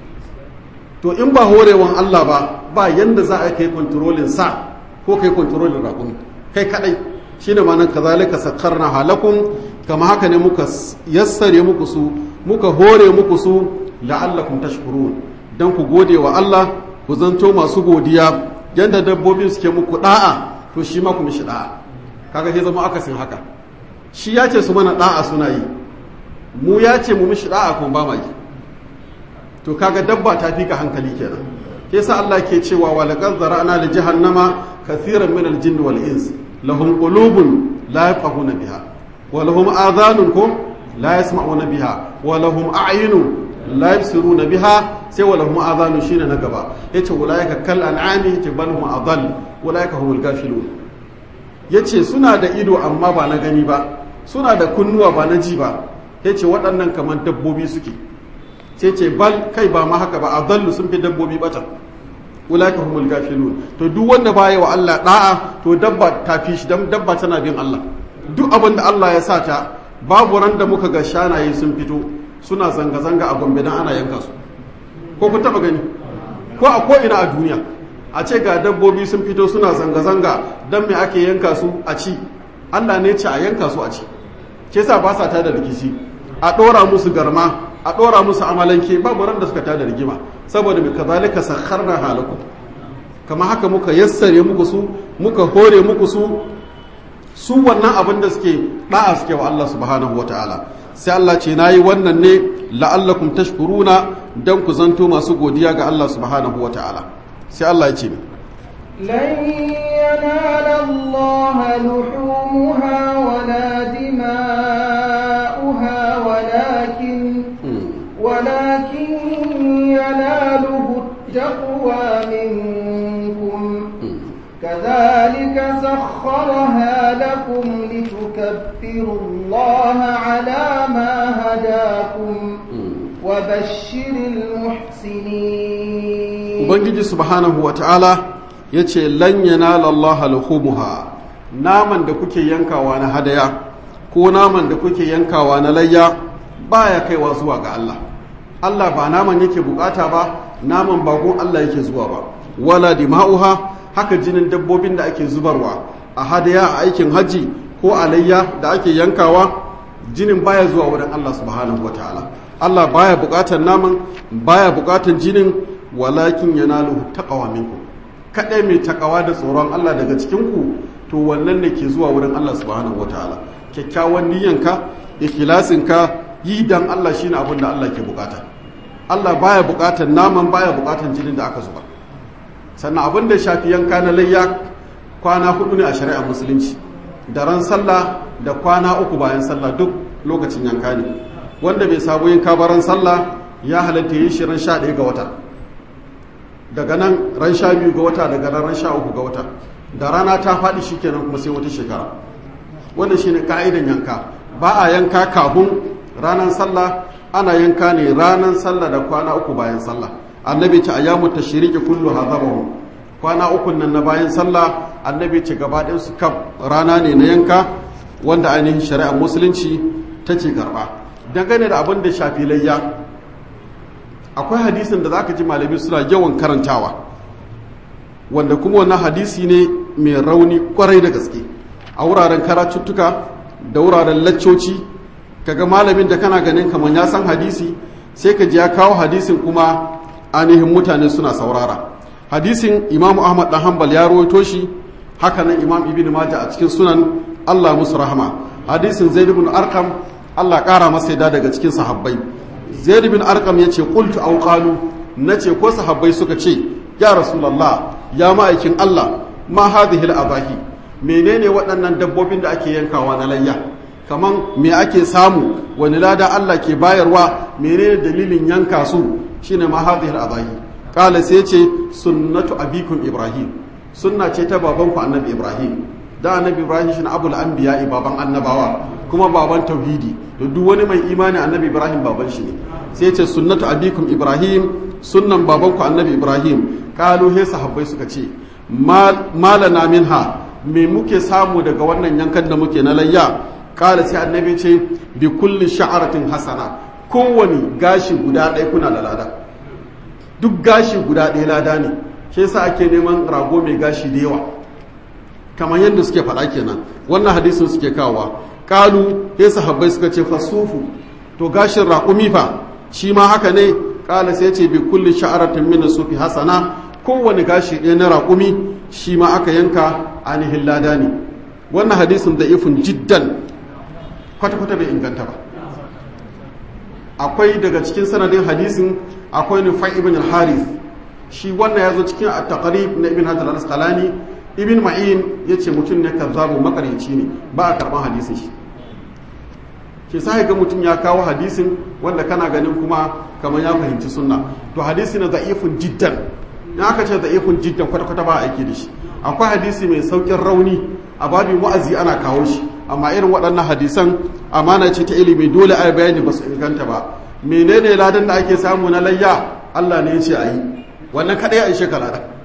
to in ba horewan Allah ba ba yanda za a kai kontrolin sa ko kai kontrolin raƙumi kai kadai shine ma'anar kazalika sakkarna halakum kama haka ne muka yassare muku su muka hore muku su la'allakum tashkurun dan ku gode wa Allah ku zanto masu godiya yanda dabbobin suke muku da'a to shi ma ku mishi da'a kaga sai zama akasin haka shi ya ce su mana da'a suna yi mu ya ce mu mishi da'a kuma ba ma yi to kaga dabba ta fi ka hankali kenan ke sa Allah ke cewa wa laqad zara'na li jahannama kathiran min al-jinni wal ins lahum qulubun la yafqahuna biha wa lahum adhanun kum la yasma'una biha wa lahum a'yunun la yabsiruna biha sai wa lahum adhanun shine na gaba yace ulaika kal an'ami yace bal hum adall ulaika humul ghafilun yace suna da ido amma ba na gani ba suna da kunnuwa ba na ji ba yace waɗannan kamar dabbobi suke sai ce bal kai ba ma haka ba adallu sun fi dabbobi bata ulaika humul gafilun to duk wanda baya wa Allah da'a to dabba ta fi shi dan dabba tana bin Allah duk abin da Allah ya sa ta babu ran da muka ga shanaye sun fito suna zanga zanga a Gombe dan ana yanka su ko ku taba gani ko a ko ina a duniya a ce ga dabbobi sun fito suna zanga zanga dan me ake yanka su a ci Allah ne ce a yanka su a ci ke sa ba sa tada rikici a ɗora musu garma a ɗora musu amalanke babu ran da suka tada rigima saboda mai kazalika sakharna halakum kama haka muka yassare muku su muka hore muku su su wannan abin da suke da'a suke wa Allah subhanahu wataala sai Allah ce nayi wannan ne la'allakum tashkuruna dan ku zanto masu godiya ga Allah subhanahu wataala sai Allah ya ce لن ينال الله لحومها ولا دماؤها ولكن ولكن يناله التقوى منكم كذلك سخرها لكم لتكبروا الله على ما هداكم وبشر المحسنين ubangiji subhanahu wataala ya ce lan yanala Allah luhumuha naman da kuke yankawa na hadaya ko naman da kuke yankawa na layya baya kaiwa zuwa ga Allah Allah ba naman yake bukata ba naman bagon Allah yake zuwa ba wala dima'uha haka jinin dabbobin da ake zubarwa a hadaya a aikin haji ko a layya da ake yankawa jinin baya zuwa wurin Allah subhanahu wataala Allah baya bukatar naman baya bukatar jinin walakin yanaluhu taqwa minkum kadai mai takawa da tsoron Allah daga cikin ku to wannan ne ke zuwa wurin Allah subhanahu wataala kyakkyawan niyyanka ikhlasinka yi dan Allah shine abin da Allah ke bukata Allah baya bukatar naman baya bukatar jinin da aka zuba sannan abin da shafi yanka na layya kwana hudu ne a shari'ar musulunci da ran sallah da kwana uku bayan sallah duk lokacin yanka ne wanda bai sabo yanka ba ran sallah ya halatta yi shi ran sha ɗaya ga wata daga nan ran sha biyu ga wata daga nan ran sha uku ga wata da rana ta faɗi shi kenan kuma sai wata shekara wannan shine ka'idan yanka ba a yanka kafin ranar sallah ana yanka ne ranar sallah da kwana uku bayan sallah annabi ce ayyamu tashriki kullu hadabahu kwana uku nan na bayan sallah annabi ce gaba ɗin su kam rana ne na yanka wanda ainihin shari'ar musulunci ta ce karɓa dangane da abin da shafi layya akwai hadisin da zaka ji malami suna yawan karantawa wanda kuma wannan hadisi ne mai rauni kwarai da gaske a wuraren karatuttuka da wuraren laccoci kaga malamin da kana ganin kamar ya san hadisi sai ka ji ya kawo hadisin kuma ainihin mutane suna saurara hadisin imamu ahmad dan hanbal ya rawaito shi haka nan imam ibn majah a cikin sunan allah musu rahama hadisin zaid ibn arqam allah kara masa yada daga cikin sahabbai zaid ibn arqam yace qultu aw qalu nace ko sahabbai suka ce ya rasulullah ya ma'aikin allah ma hadhihi al-adahi menene waɗannan dabbobin da ake yankawa na layya kaman me ake samu wani lada Allah ke bayarwa menene dalilin yanka su shine ma hadhihi al-adahi kala sai ce sunnatu abikum ibrahim sunna ce ta babanku annabi ibrahim da annabi ibrahim shine abul anbiya baban annabawa kuma baban tauhidi to duk wani mai imani annabi ibrahim baban shi ne sai ce sunnatu abikum ibrahim sunnan babanku annabi ibrahim kalu he sahabbai suka ce malana minha me muke samu daga wannan yankan da muke na layya kala sai annabi ce bi kulli sha'aratin hasana kowani gashi guda ɗaya kuna da lada duk gashi guda ɗaya lada ne shi yasa ake neman rago mai gashi da yawa kamar yadda suke faɗa kenan wannan hadisin suke kawowa kalu sai sahabbai suka ce fasufu to gashin raƙumi fa shi ma haka ne kala sai ce bi kulli sha'aratin min sufi hasana kowane gashi ɗaya na raƙumi shi ma aka yanka ainihin lada ne wannan hadisin da ifin jiddan kwata-kwata bai inganta ba akwai daga cikin sanadin hadisin akwai nufai ibn al-harith shi wannan ya zo cikin a taqrib na ibn hajar al-asqalani ibn ma'in ya ce mutum ne kazzabu makarici ne ba a karban hadisin shi ke sa ga mutum ya kawo hadisin wanda kana ganin kuma kamar ya fahimci sunna to hadisi na za'ifun jiddan in aka ce za'ifun jiddan kwata-kwata ba a aiki da shi akwai hadisi mai saukin rauni a babin wa'azi ana kawo shi amma irin waɗannan hadisan amana ce ta ilimi dole a bayani ba su inganta ba menene ladan da ake samu na layya Allah ne ya ce a yi wannan kaɗai a ishe kalada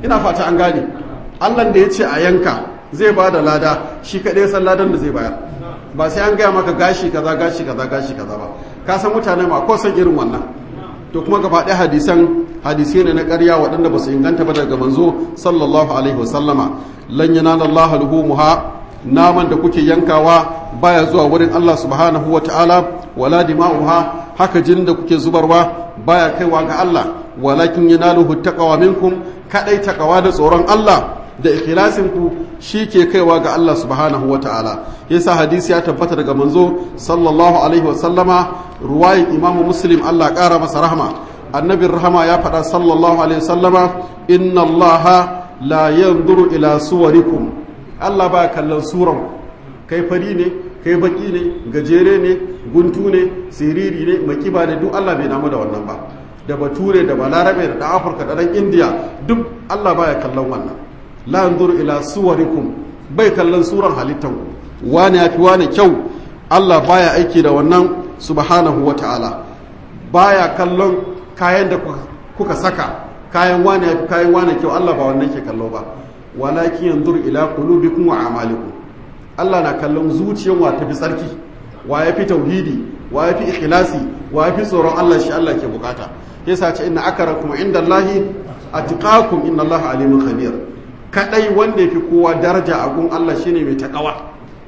ina fata an gane Allah da ya ce a yanka zai ba da lada shi kaɗai san ladan da zai bayar ba sai an gaya maka gashi kaza gashi kaza gashi kaza ba ka san mutane ma ko san irin wannan to kuma gaba ɗaya hadisan hadisai ne na ƙarya waɗanda ba su inganta ba daga manzo sallallahu alaihi wasallama lan yanala Allah luhumuha naman da kuke yankawa baya zuwa wurin Allah subhanahu wa ta'ala wala dima'uha haka jinin da kuke zubarwa baya kaiwa ga Allah walakin yanaluhu taqwa minkum kadai taqwa da tsoron Allah da ikhlasin ku ke kaiwa ga Allah subhanahu wa ta'ala yasa hadisi ya tabbata daga manzo sallallahu alaihi wa sallama ruwayin imamu muslim Allah ƙara masa rahma annabin rahama ya faɗa sallallahu alaihi wa sallama inna allaha la yanzuru ila suwarikum Allah ba kallon suran kai fari ne kai baki ne gajere ne guntu ne siriri ne makiba ne duk Allah bai namu da wannan ba da bature da balarabe da dan afirka da dan indiya duk Allah baya kallon wannan la yanzuru ila suwarikum bai kallon suran halittan ku wani yafi wani kyau Allah baya aiki da wannan subhanahu wata'ala baya kallon kayan da kuka saka kayan wani yafi kayan wani kyau Allah ba wannan ke kallo ba walakin yanzur ila qulubikum wa a'malikum Allah na kallon zuciyar wa tafi tsarki wa yafi tauhidi wa yafi ikhlasi wa yafi tsoron Allah shi Allah ke bukata yasa ce inna akrakum indallahi atqakum innallaha alimun khabir kadai wanda yafi kowa daraja a gun Allah shine mai takawa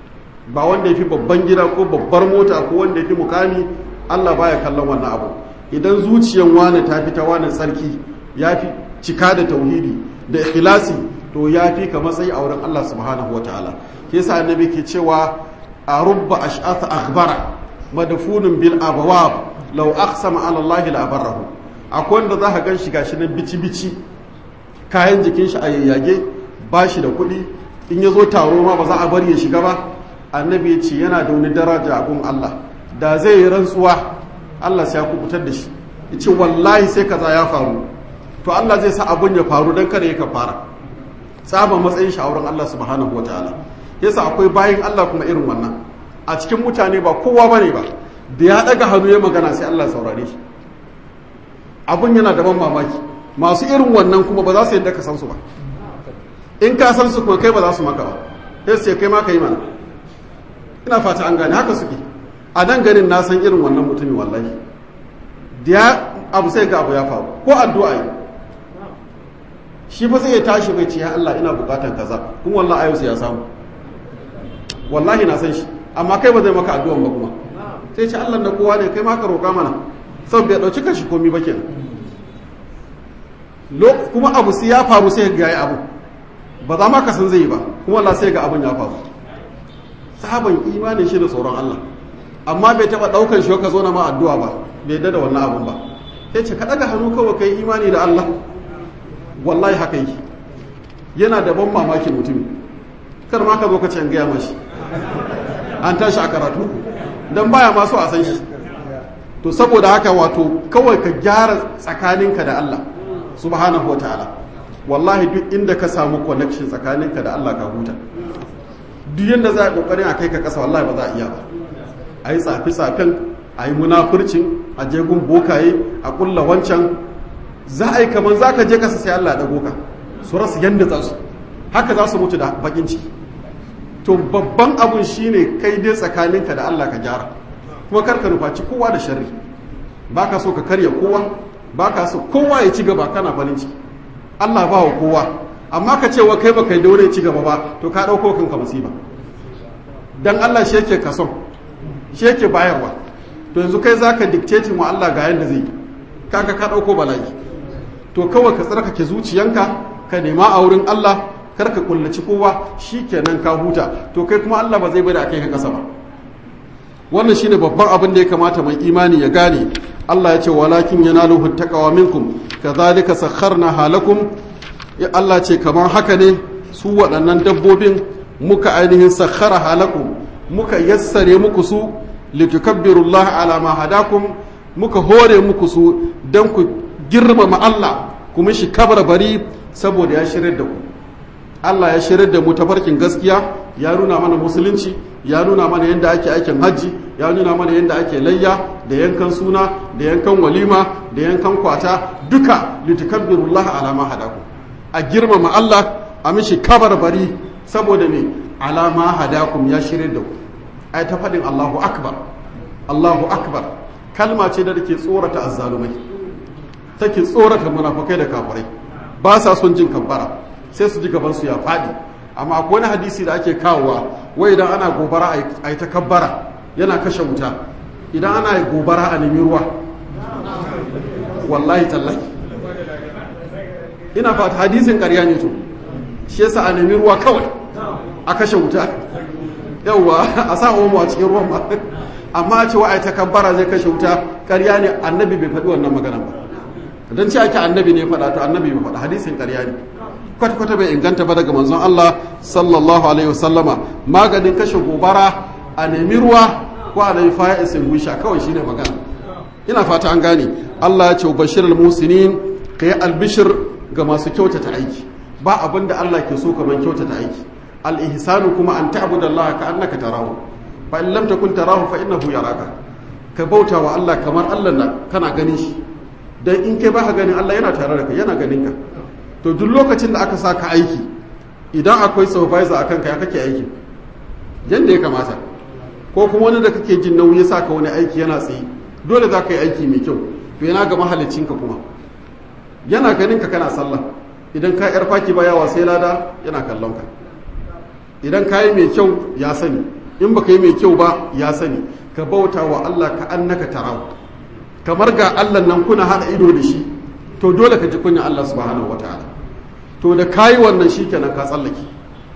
ba wanda yafi babban gida ko babbar mota ko wanda yafi mukami Allah baya kallon wannan abu idan zuciyar wani ta fi ta wani tsarki yafi cika da tauhidi da ikhlasi to ya fi ka matsayi a wurin Allah subhanahu wa ta'ala ke sa annabi ke cewa a rubba ash'atha akhbara madfunun bil abwab law aqsama ala Allah la abarahu akwai wanda za ka gan shi gashi nan bici bici kayan jikin shi a yayyage ba shi da kuɗi in ya zo taro ma ba za a bari ya shiga ba annabi ya ce yana da wani daraja a gun Allah da zai yi rantsuwa Allah sai ya kubutar da shi ya ce wallahi sai kaza ya faru to Allah zai sa abun ya faru don kada ya ka fara tsaba matsayin shawarar Allah subhanahu wataala yasa akwai bayin Allah kuma irin wannan a cikin mutane ba kowa bane ba da ya daga hannu ya magana sai Allah saurare shi abun yana da ban mamaki masu irin wannan kuma ba za su yadda ka san su ba in ka san su kuma kai ba za su maka ba sai sai kai ma ka yi mana ina fata an gane haka suke a nan garin na san irin wannan mutumin wallahi da ya abu sai ga abu ya faru ko addu'a yi shi fa sai ya tashi bai ce ya Allah ina bukatan kaza kuma wallahi ayo sai ya samu wallahi na san shi amma kai ba zai maka addu'an ba kuma sai ce Allah na kowa ne kai ma ka roƙa mana sau bai dauki kashi komi ba kenan kuma abu sai ya faru sai ga yi abu ba za ma ka san zai yi ba kuma Allah sai ga abun ya faru sahaban imanin shi da tsoron Allah amma bai taba daukan shi ka zo na ma addu'a ba bai da wannan abun ba sai ce ka daga hannu kawai kai imani da Allah wallahi haka yi yana da ban mamaki mutum kar ma ka zo ka ce an gaya mashi an tashi a karatu don baya masu a san shi to saboda haka wato kawai ka gyara tsakaninka da Allah subhanahu wa ta'ala wallahi duk inda ka samu connection tsakaninka da Allah ka huta duk yadda za a kokarin a kai ka kasa wallahi ba za a iya ba a yi tsafi-tsafin a yi munafurcin a jegun bokaye a kulla wancan za a yi kamar za ka je kasa sai Allah dago ka su rasu yadda za su haka za su mutu da bakin ciki to babban abun shine kai dai tsakaninka da Allah ka gyara kuma kar ka nufaci kowa da sharri ba ka so ka karya kowa ba ka so kowa ya ci gaba kana farin ciki Allah ba wa kowa amma ka ce wa kai ba kai daure ci gaba ba to ka ɗauko kanka musiba dan Allah shi yake kason shi yake bayarwa to yanzu kai zaka dictating wa Allah ga yanda zai yi kaga ka ɗauko bala'i to kawai ka tsarkake zuciyanka ka nema a wurin Allah kar ka kullaci kowa kenan ka huta to kai kuma Allah ba zai bada akai ka kasa ba wannan shine babban abin da ya kamata mai imani ya gane Allah ya ce walakin yanaluhu taqwa minkum kadhalika sakharna halakum ya Allah ce kamar haka ne su waɗannan dabbobin muka ainihin sakhara halakum muka yassare muku su litukabbirullaha ala ma hadakum muka hore muku su dan ku girmama Allah kuma shi kabar bari saboda ya shirar da ku Allah ya shirar da mu tafarkin gaskiya ya nuna mana musulunci ya nuna mana yadda ake aikin hajji ya nuna mana yadda ake layya da yankan suna da yankan walima da yankan kwata duka litukabbirullaha ala ma hadakum a girmama Allah a mishi kabarbari saboda me alama hadakum ya shirye da ku ai ta faɗin Allahu akbar Allahu akbar kalma ce da take tsorata azzalumai take tsorata munafukai da kafirai ba sa son jin kabbara sai su ji gaban su ya faɗi amma akwai wani hadisi da ake kawowa wai idan ana gobara a yi ta kabbara yana kashe wuta idan ana yi gobara a nemi ruwa wallahi tallahi ina fata hadisin ƙarya ne to shi yasa a nemi ruwa kawai a kashe wuta yauwa a sa omo a cikin ruwan ba amma a ce wa a ta kabbara zai kashe wuta ƙarya ne annabi bai faɗi wannan magana ba don ce ake annabi ne faɗa to annabi bai faɗa hadisin ƙarya ne kwata-kwata bai inganta ba daga manzon Allah sallallahu alaihi wasallama maganin kashe gobara a nemi ruwa ko a nemi fire extinguisher kawai shine magana ina fata an gane Allah ya ce bashir al-musinin ka yi albishir ga masu kyautata aiki ba abin da Allah ke so kamar kyautata aiki al-ihsanu kuma an ta'budu Allah ka annaka tarahu fa in lam takun tarahu fa innahu yaraka ka bauta wa Allah kamar Allah na kana ganin shi dan in kai baka ganin Allah yana tare da kai yana ganin ka to duk lokacin da aka saka aiki idan akwai supervisor akan ka ya kake aiki yanda ya kamata ko kuma wani da kake jin nauyi ya saka wani aiki yana tsaye dole za ka yi aiki mai kyau to yana ga mahalicinka kuma yana ganin ka kana sallah idan ka yar faki ba yawa sai lada yana kallon ka idan ka yi mai kyau ya sani in baka yi mai kyau ba ya sani ka bauta wa Allah ka annaka tarahu kamar ga Allah nan kuna hada ido da shi to dole ka ji kunya Allah subhanahu wataala to da kayi wannan shikenan ka tsallake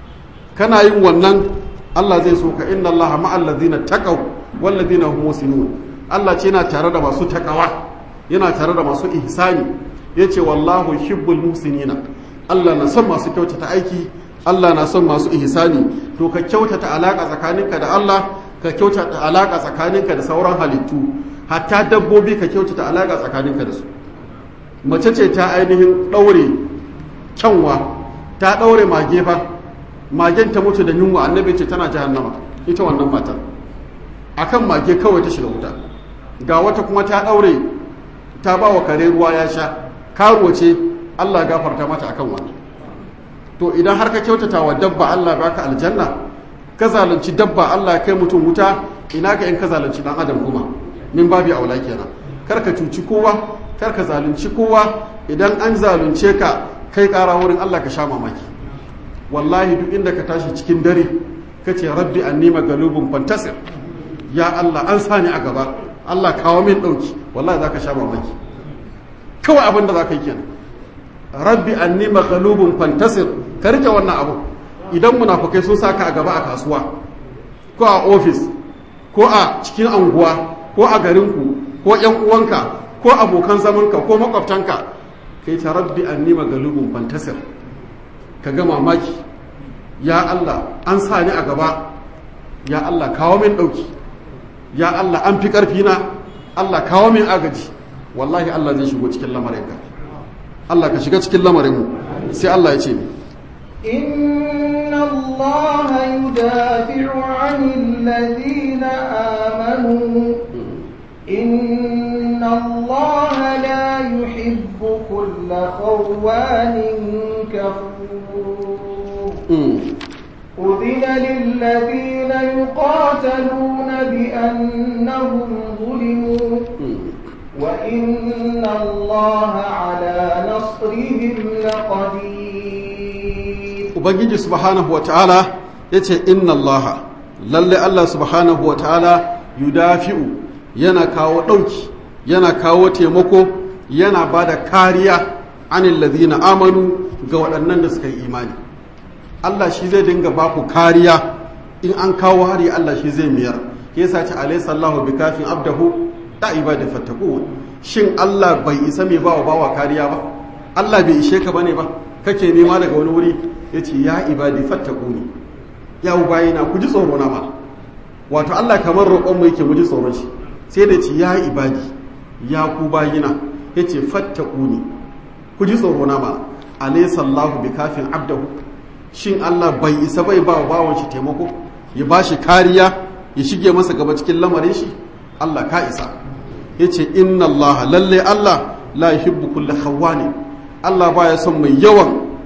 kana yin wannan Allah zai so ka inna Allah ma'al ladina taqaw wal ladina hum musinun Allah ce yana tare da masu takawa yana tare da masu ihsani yace wallahu yuhibbul muhsinina Allah na son masu kyautata aiki Allah na son masu ihsani to ka kyautata alaka tsakaninka da Allah ka kyautata alaka tsakaninka da sauran halittu hatta dabbobi ka kyautata alaka tsakaninka da su mace ce ta ainihin daure kyanwa ta daure mage fa magen ta mutu da yunwa annabi ce tana jahannama ita wannan matar akan mage kawai ta shiga wuta ga wata kuma ta daure ta ba wa kare ruwa ya sha karuwa ce Allah gafarta mata akan wannan to idan har ka kyautata wa dabba Allah baka aljanna ka zalunci dabba Allah kai mutum wuta ina ka in ka zalunci dan adam kuma min babi aula kenan kar ka cuci kowa kar ka zalunci kowa idan an zalunce ka kai kara wurin Allah ka sha mamaki wallahi duk inda ka tashi cikin dare ka ce rabbi annima galubun fantasir ya Allah an sani a gaba Allah kawo min dauki wallahi zaka sha mamaki kawai abin da zaka yi kenan rabbi anni maghlubun fantasir ka rike wannan abu idan munafukai sun saka a gaba a kasuwa ko a ofis ko a cikin anguwa ko a garinku ko yan uwanka ko abokan zamanka ko makwabtanka kai ta rabbi anni maghlubun fantasir ka ga mamaki ya Allah an sa ni a gaba ya Allah kawo min dauki ya Allah an fi karfi na Allah kawo min agaji wallahi Allah zai shigo cikin lamarinka Allah ka shiga cikin lamarinmu sai Allah ya ce mi إن الله يدافع عن الذين آمنوا إن الله لا يحب كل خوان كفور أذن للذين يقاتلون بأنهم ظلموا وإن الله على نصرهم لقدير Ubangiji subhanahu wa ta'ala ya ce, Inna Allah, lalle Allah subhanahu wa ta'ala yudafi'u yana kawo ɗauki, yana kawo taimako, yana ba da kariya anin lazina amanu ga waɗannan da suka yi imani. Allah shi zai dinga ba ku kariya in an kawo hari Allah shi zai miyar. Ke sa ce, Alaihissallahu bi kafin abdahu da ibadi fattaku shin Allah bai isa mai bawa bawa kariya ba Allah bai ishe ka bane ba kake nema daga wani wuri yace ya ibadi fattaku ne ya bayina ku ji tsoro na ma wato Allah kamar roƙon mu yake mu ji tsoron shi sai da ce ya ibadi ya ku bayina yace fattaku ne ku ji tsoro na ma alaysa Allahu bi kafin abdahu shin Allah bai isa bai bawa bawan shi taimako ya bashi kariya ya shige masa gaba cikin lamarin shi Allah ka isa ya ce inna Allah lalle Allah la yuhibbu kulla khawani Allah baya son mai yawan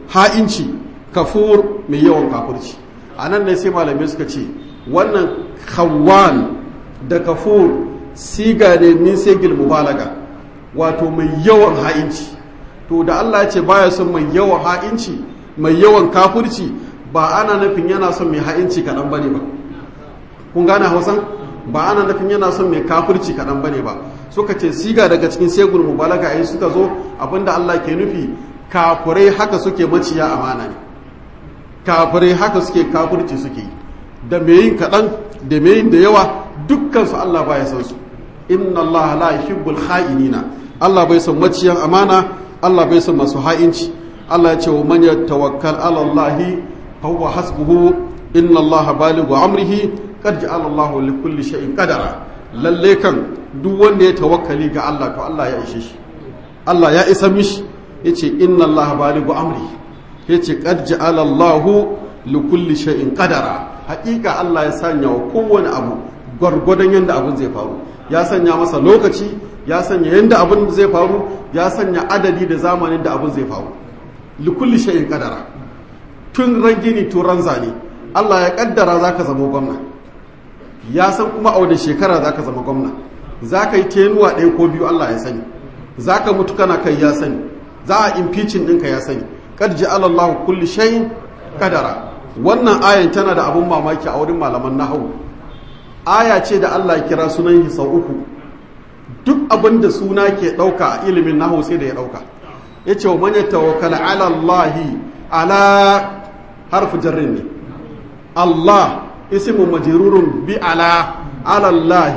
ha'inci kafur mai yawan kafurci a nan ne sai malamai suka ce wannan khawwan da kafur siga ne min sigil mubalaga wato mai yawan ha'inci to da Allah ya ce baya son mai yawan ha'inci mai yawan kafurci ba ana nufin yana son mai ha'inci kaɗan bane ba kun gane hausan ba ana nufin yana son mai kafurci kaɗan bane ba suka ce siga daga cikin segul mubalaga ai suka zo abinda Allah ke nufi kafurai haka suke maciya amana ne kafirai haka suke kafirci suke da mai yin kaɗan da mai yin da yawa dukkansu Allah ba ya san su inna Allah la yuhibbul kha'inina Allah bai son maciyan amana Allah bai son masu ha'inci Allah ya ce wa man yatawakkal ala Allah fa huwa hasbuhu inna Allah balighu amrihi qad ja'ala Allah li kulli shay'in qadara lalle kan duk wanda ya tawakkali ga Allah to Allah ya ishe shi Allah ya isa mishi yace inna Allah balighu amrihi ya ce ƙarji alallahu likulli sha'in ƙadara haƙiƙa Allah ya sanya wa kowane abu gwargwadon yadda abin zai faru ya sanya masa lokaci ya sanya yadda abin zai faru ya sanya adadi da zamanin da abin zai faru likulli sha'in ƙadara tun ran gini tun ran zane Allah ya ƙaddara za ka zama gwamna ya san kuma a wani shekara za ka zama gwamna za ka yi tenuwa ɗaya ko biyu Allah ya sani za ka mutu kana kai ya sani za a impeaching ɗinka ya sani kad ja'ala Allah kulli shay'in kadara wannan ayan tana da abun mamaki a wurin malaman nahwu aya ce da Allah ya kira sunan sau uku duk abin da suna ke dauka a ilimin nahwu sai da ya dauka yace wa man yatawakkala ala Allah ala harfu jarrin ne Allah ismu majrurun bi ala ala Allah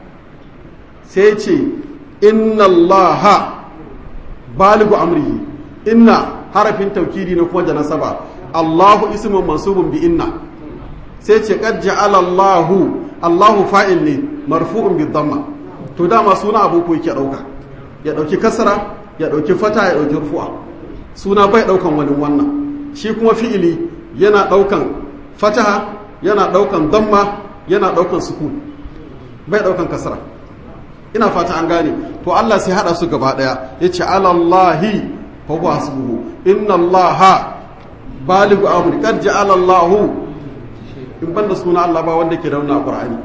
sai ce inna Allah baligu amrihi inna harafin taukidi na kuma da nasaba Allahu ismun mansubun bi inna sai ce qad ja'ala Allahu Allahu fa'il ne marfu'un bi dhamma to dama suna abu ko yake dauka ya dauki kasra ya dauki fata ya dauki rufu'a suna bai daukan wani wannan shi kuma fi'ili yana daukan fataha yana daukan dhamma yana daukan sukun bai daukan kasra ina fata an gane to Allah sai hada su gaba daya yace alallahi fa huwa hasbuhu inna allaha baligu amri qad ja'ala allah in banda suna Allah ba wanda ke rauna qur'ani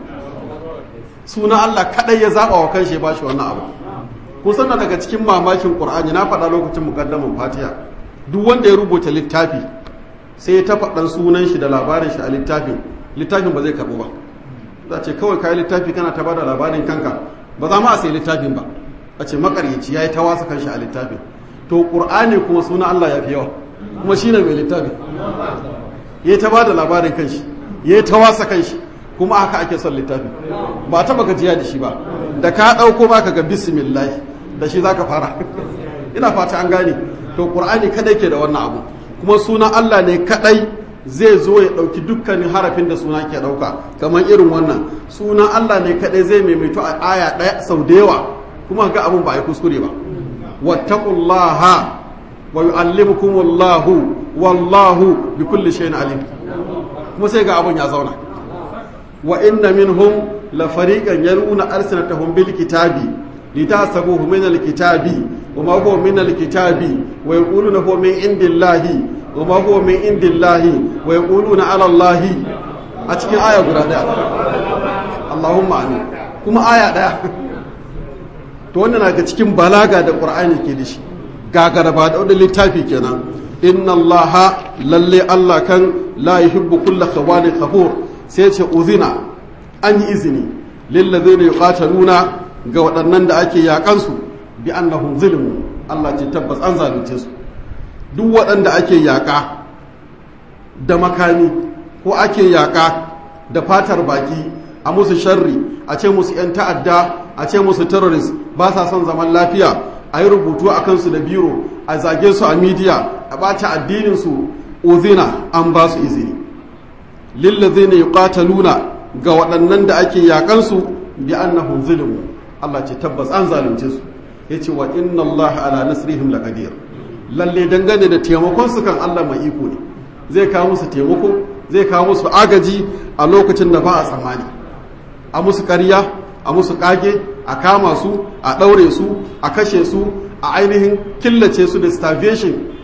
suna Allah kadai ya zaba wa kanshi ba shi wannan abu kun sanna daga cikin mamakin qur'ani na faɗa lokacin mukaddamin fatiha duk wanda ya rubuta littafi sai ya tafa dan sunan shi da labarin shi a littafin littafin ba zai karbu ba za ce kawai kai littafi kana ta bada labarin kanka ba za ma a sai littafin ba a ce makaryaci ya yi ta wasa kanshi a littafin to ƙur'ani kuma suna Allah ya fi yawa kuma shi ne mai littafin ya yi ta ba da labarin kanshi ya yi ta wasa kanshi kuma haka ake son littafin ba ta baka jiya da shi ba da ka ɗauko ba ka ga bismillah da shi za ka fara ina fata an gane to ƙur'ani kadai ke da wannan abu kuma suna Allah ne kadai zai zo ya ɗauki dukkanin harafin da suna ke ɗauka kamar irin wannan sunan Allah ne kaɗai zai maimaito a aya ɗaya sau da yawa kuma ga abin ba a yi kuskure ba wattaqullaha wa yu'allimukumullahu wallahu bi kulli shay'in alim kuma sai ga abin ya zauna wa inna minhum la fariqan yaruna arsinatahum bil kitabi litasabuhu min al kitabi wa ma huwa min al kitabi wa yaquluna huwa min indillahi وما هو من عند الله ويقولون على الله a cikin aya guda daya Allahumma amin kuma aya daya to wannan daga cikin balaga da Qur'ani ke da shi gagara ba da wani littafi kenan inna Allah lalle Allah kan la yuhibbu kulla khawanin kafur sai ce uzina an yi izini lil ladina yuqataluna ga waɗannan da ake yakansu bi annahum zulmu Allah ce tabbas an zalunce su duk waɗanda ake yaƙa da makami ko ake yaƙa da fatar baki a musu sharri a ce musu 'yan ta'adda a ce musu terrorist ba sa son zaman lafiya a yi rubutu a kansu da biro a zage su a midiya a ɓata addininsu uzina an ba su izini lillazina yuqataluna ga waɗannan da ake yaƙansu bi annahum zulmu Allah ce tabbas an zalunce su yace wa inna Allah ala nasrihim laqadir lalle dangane da taimakon su kan Allah mai iko ne zai kawo musu taimako zai kawo musu agaji a lokacin da ba a tsammani a musu ƙarya a musu ƙage a kama su a ɗaure su a kashe su a ainihin killace su da starvation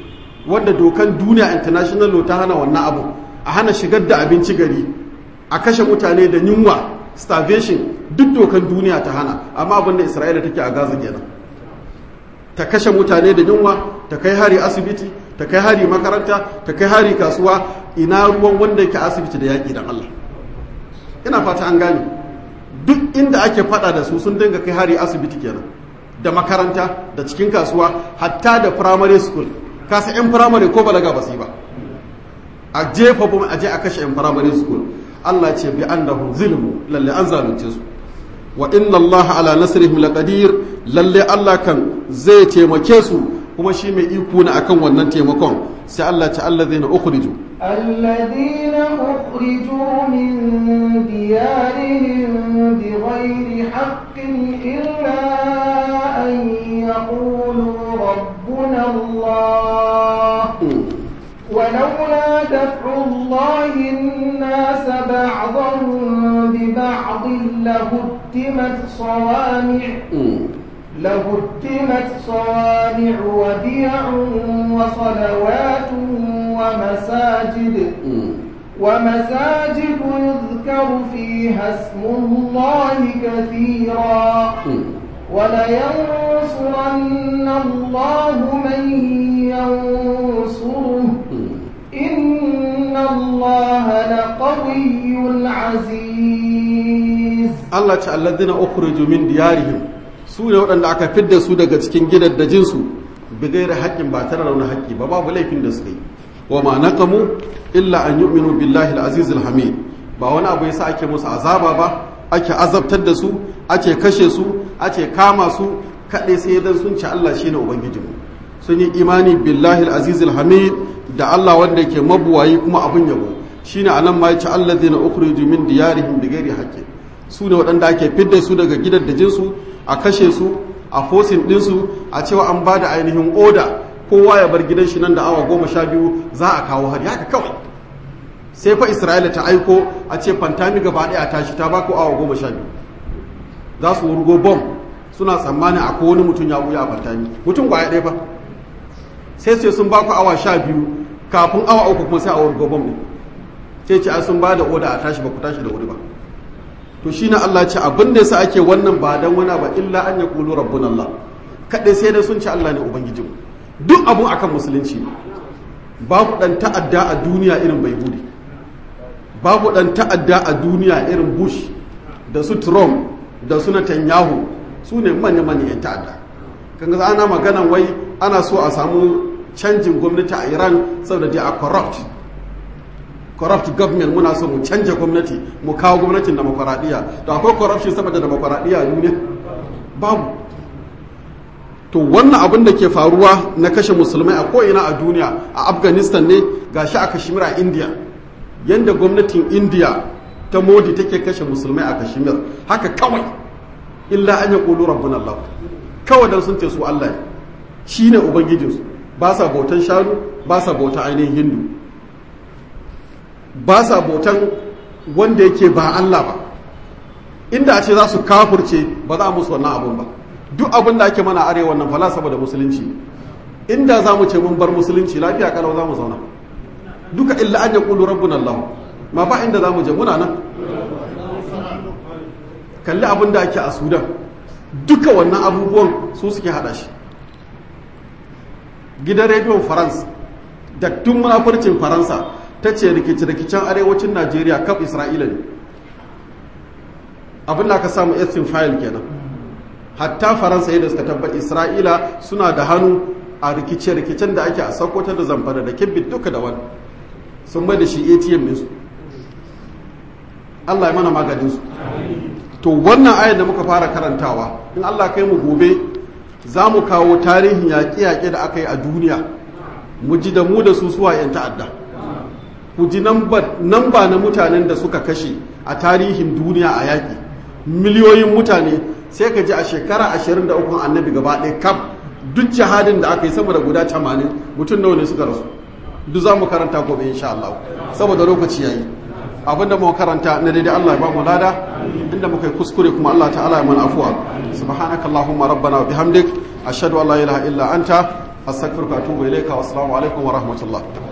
wanda dokan duniya international law ta hana wannan abu a hana shigar da abinci gari a kashe mutane da yunwa starvation duk dokan duniya ta hana amma abinda isra'ila take a gaza kenan ta kashe mutane da yunwa ta kai hari asibiti ta kai hari makaranta ta kai hari kasuwa ina ruwan wanda yake asibiti da yaƙi dan Allah ina fata an gane duk inda ake fada da su sun dinga kai hari asibiti kenan da makaranta da cikin kasuwa hatta da primary school kasa yan primary ko balaga ba su yi ba a jefa bom a je a kashe yan primary school Allah ce bi annahum zulmu lalle an zalunce su wa inna Allah ala nasrihim laqadir lalle Allah kan zai taimake su kuma shi mai iko ne akan wannan taimakon sai Allah ta allazina ukhriju الذين أخرجوا من ديارهم بغير حق إلا أن يقولوا ربنا الله ولولا دفع الله الناس بعضهم ببعض لهدمت صوامع لهدمت صوامع وبيع وصلوات ومساجد ومساجد يذكر فيها اسم الله كثيرا ولينصرن الله من ينصره إن الله لقوي عزيز Allah ce alladina ukhriju min diyarihim su ne waɗanda aka fidda su daga cikin gidaddajin su bi gairi haƙƙin ba tare da wani haƙƙi ba babu laifin da suka yi wa ma naqamu illa an yu'minu billahi al-aziz al-hamid ba wani abu yasa ake musu azaba ba ake azabtar da su ake kashe su ake kama su kaɗai sai dan sun ci Allah shine ubangijinmu sun yi imani billahi al-aziz al-hamid da Allah wanda yake mabuwayi kuma abun yabo shine anan ma yace alladina ukhriju min diyarihim bi gairi haqqin su ne waɗanda ake fidda su daga gidaddajinsu a kashe su a fosin ɗinsu a cewa an ba da ainihin oda kowa ya bar gidan shi nan da awa goma sha biyu za a kawo hari haka kawai sai fa isra'ila ta aiko a ce fantami gaba ɗaya a tashi ta bako awa goma sha biyu za su wurgo bom suna tsammanin a wani mutum ya wuya a fantami mutum kwaya ɗaya fa sai sai sun baku awa sha biyu kafin awa uku kuma sai a wurgo bom ɗin sai ce a sun ba da oda a tashi ba ku tashi da wuri ba to shi na Allah ce abin da yasa ake wannan ba dan wani ba illa an ya kulu rabbun Allah kaɗai sai dai sun ci Allah ne ubangijin duk abun akan musulunci ne babu dan ta'adda a duniya irin bai budi babu dan ta'adda a duniya irin bush da su trump da su netanyahu su ne manya manya yan ta'adda kan ga ana maganan wai ana so a samu canjin gwamnati a iran saboda dai a corrupt corrupt government muna so mu canja gwamnati mu kawo gwamnatin demokuraɗiyya to akwai corruption saboda demokuraɗiyya a duniya babu to wannan abin da ke faruwa na kashe musulmai a ko'ina a duniya a afghanistan ne gashi a kashmir a india yadda gwamnatin india ta modi take kashe musulmai a kashmir haka kawai illa an ya ƙulu rabbin allah kawai don sun ce su allah shi ne ubangijinsu ba sa bautan shanu ba sa bautan ainihin hindu ba sa bautan wanda yake ba Allah ba inda a ce za su kafurce ba za musu wannan abun ba duk abin da ake mana arewa wannan fala saboda musulunci inda za mu ce mun bar musulunci lafiya kalau za mu zauna duka illa an yaqulu rabbuna Allah ma ba inda za mu je muna nan kalli abin da ake a Sudan duka wannan abubuwan su suke hada shi gidan rediyon France da tun munafurcin Faransa ta ce rikice-rikicen arewacin najeriya kaf isra'ila ne abin da aka samu estin fayil kenan hatta faransa yadda suka tabbat isra'ila suna da hannu a rikice-rikicen da ake a sakwata da zamfara da kibbit duka da wani sun mai da shi atm ɗinsu allah ya mana maganinsu to wannan ayar da muka fara karantawa in allah kai mu gobe za mu kawo tarihin yaƙe-yaƙe da aka yi a duniya mu ji da mu da su suwa 'yan ta'adda ku ji namba na mutanen da suka kashe a tarihin duniya a yaƙi miliyoyin mutane sai ka ji a shekara 23 annabi gaba ɗaya kaf duk jihadin da aka yi sama da guda 80 mutum nawa ne suka rasu duk za mu karanta gobe insha Allah saboda lokaci yayi abinda muka karanta na daidai Allah ya ba mu lada inda muka yi kuskure kuma Allah ta'ala ya mana afuwa subhanakallahumma rabbana wa bihamdik ashhadu an la ilaha illa anta astaghfiruka wa atubu ilayka wa assalamu alaikum wa rahmatullah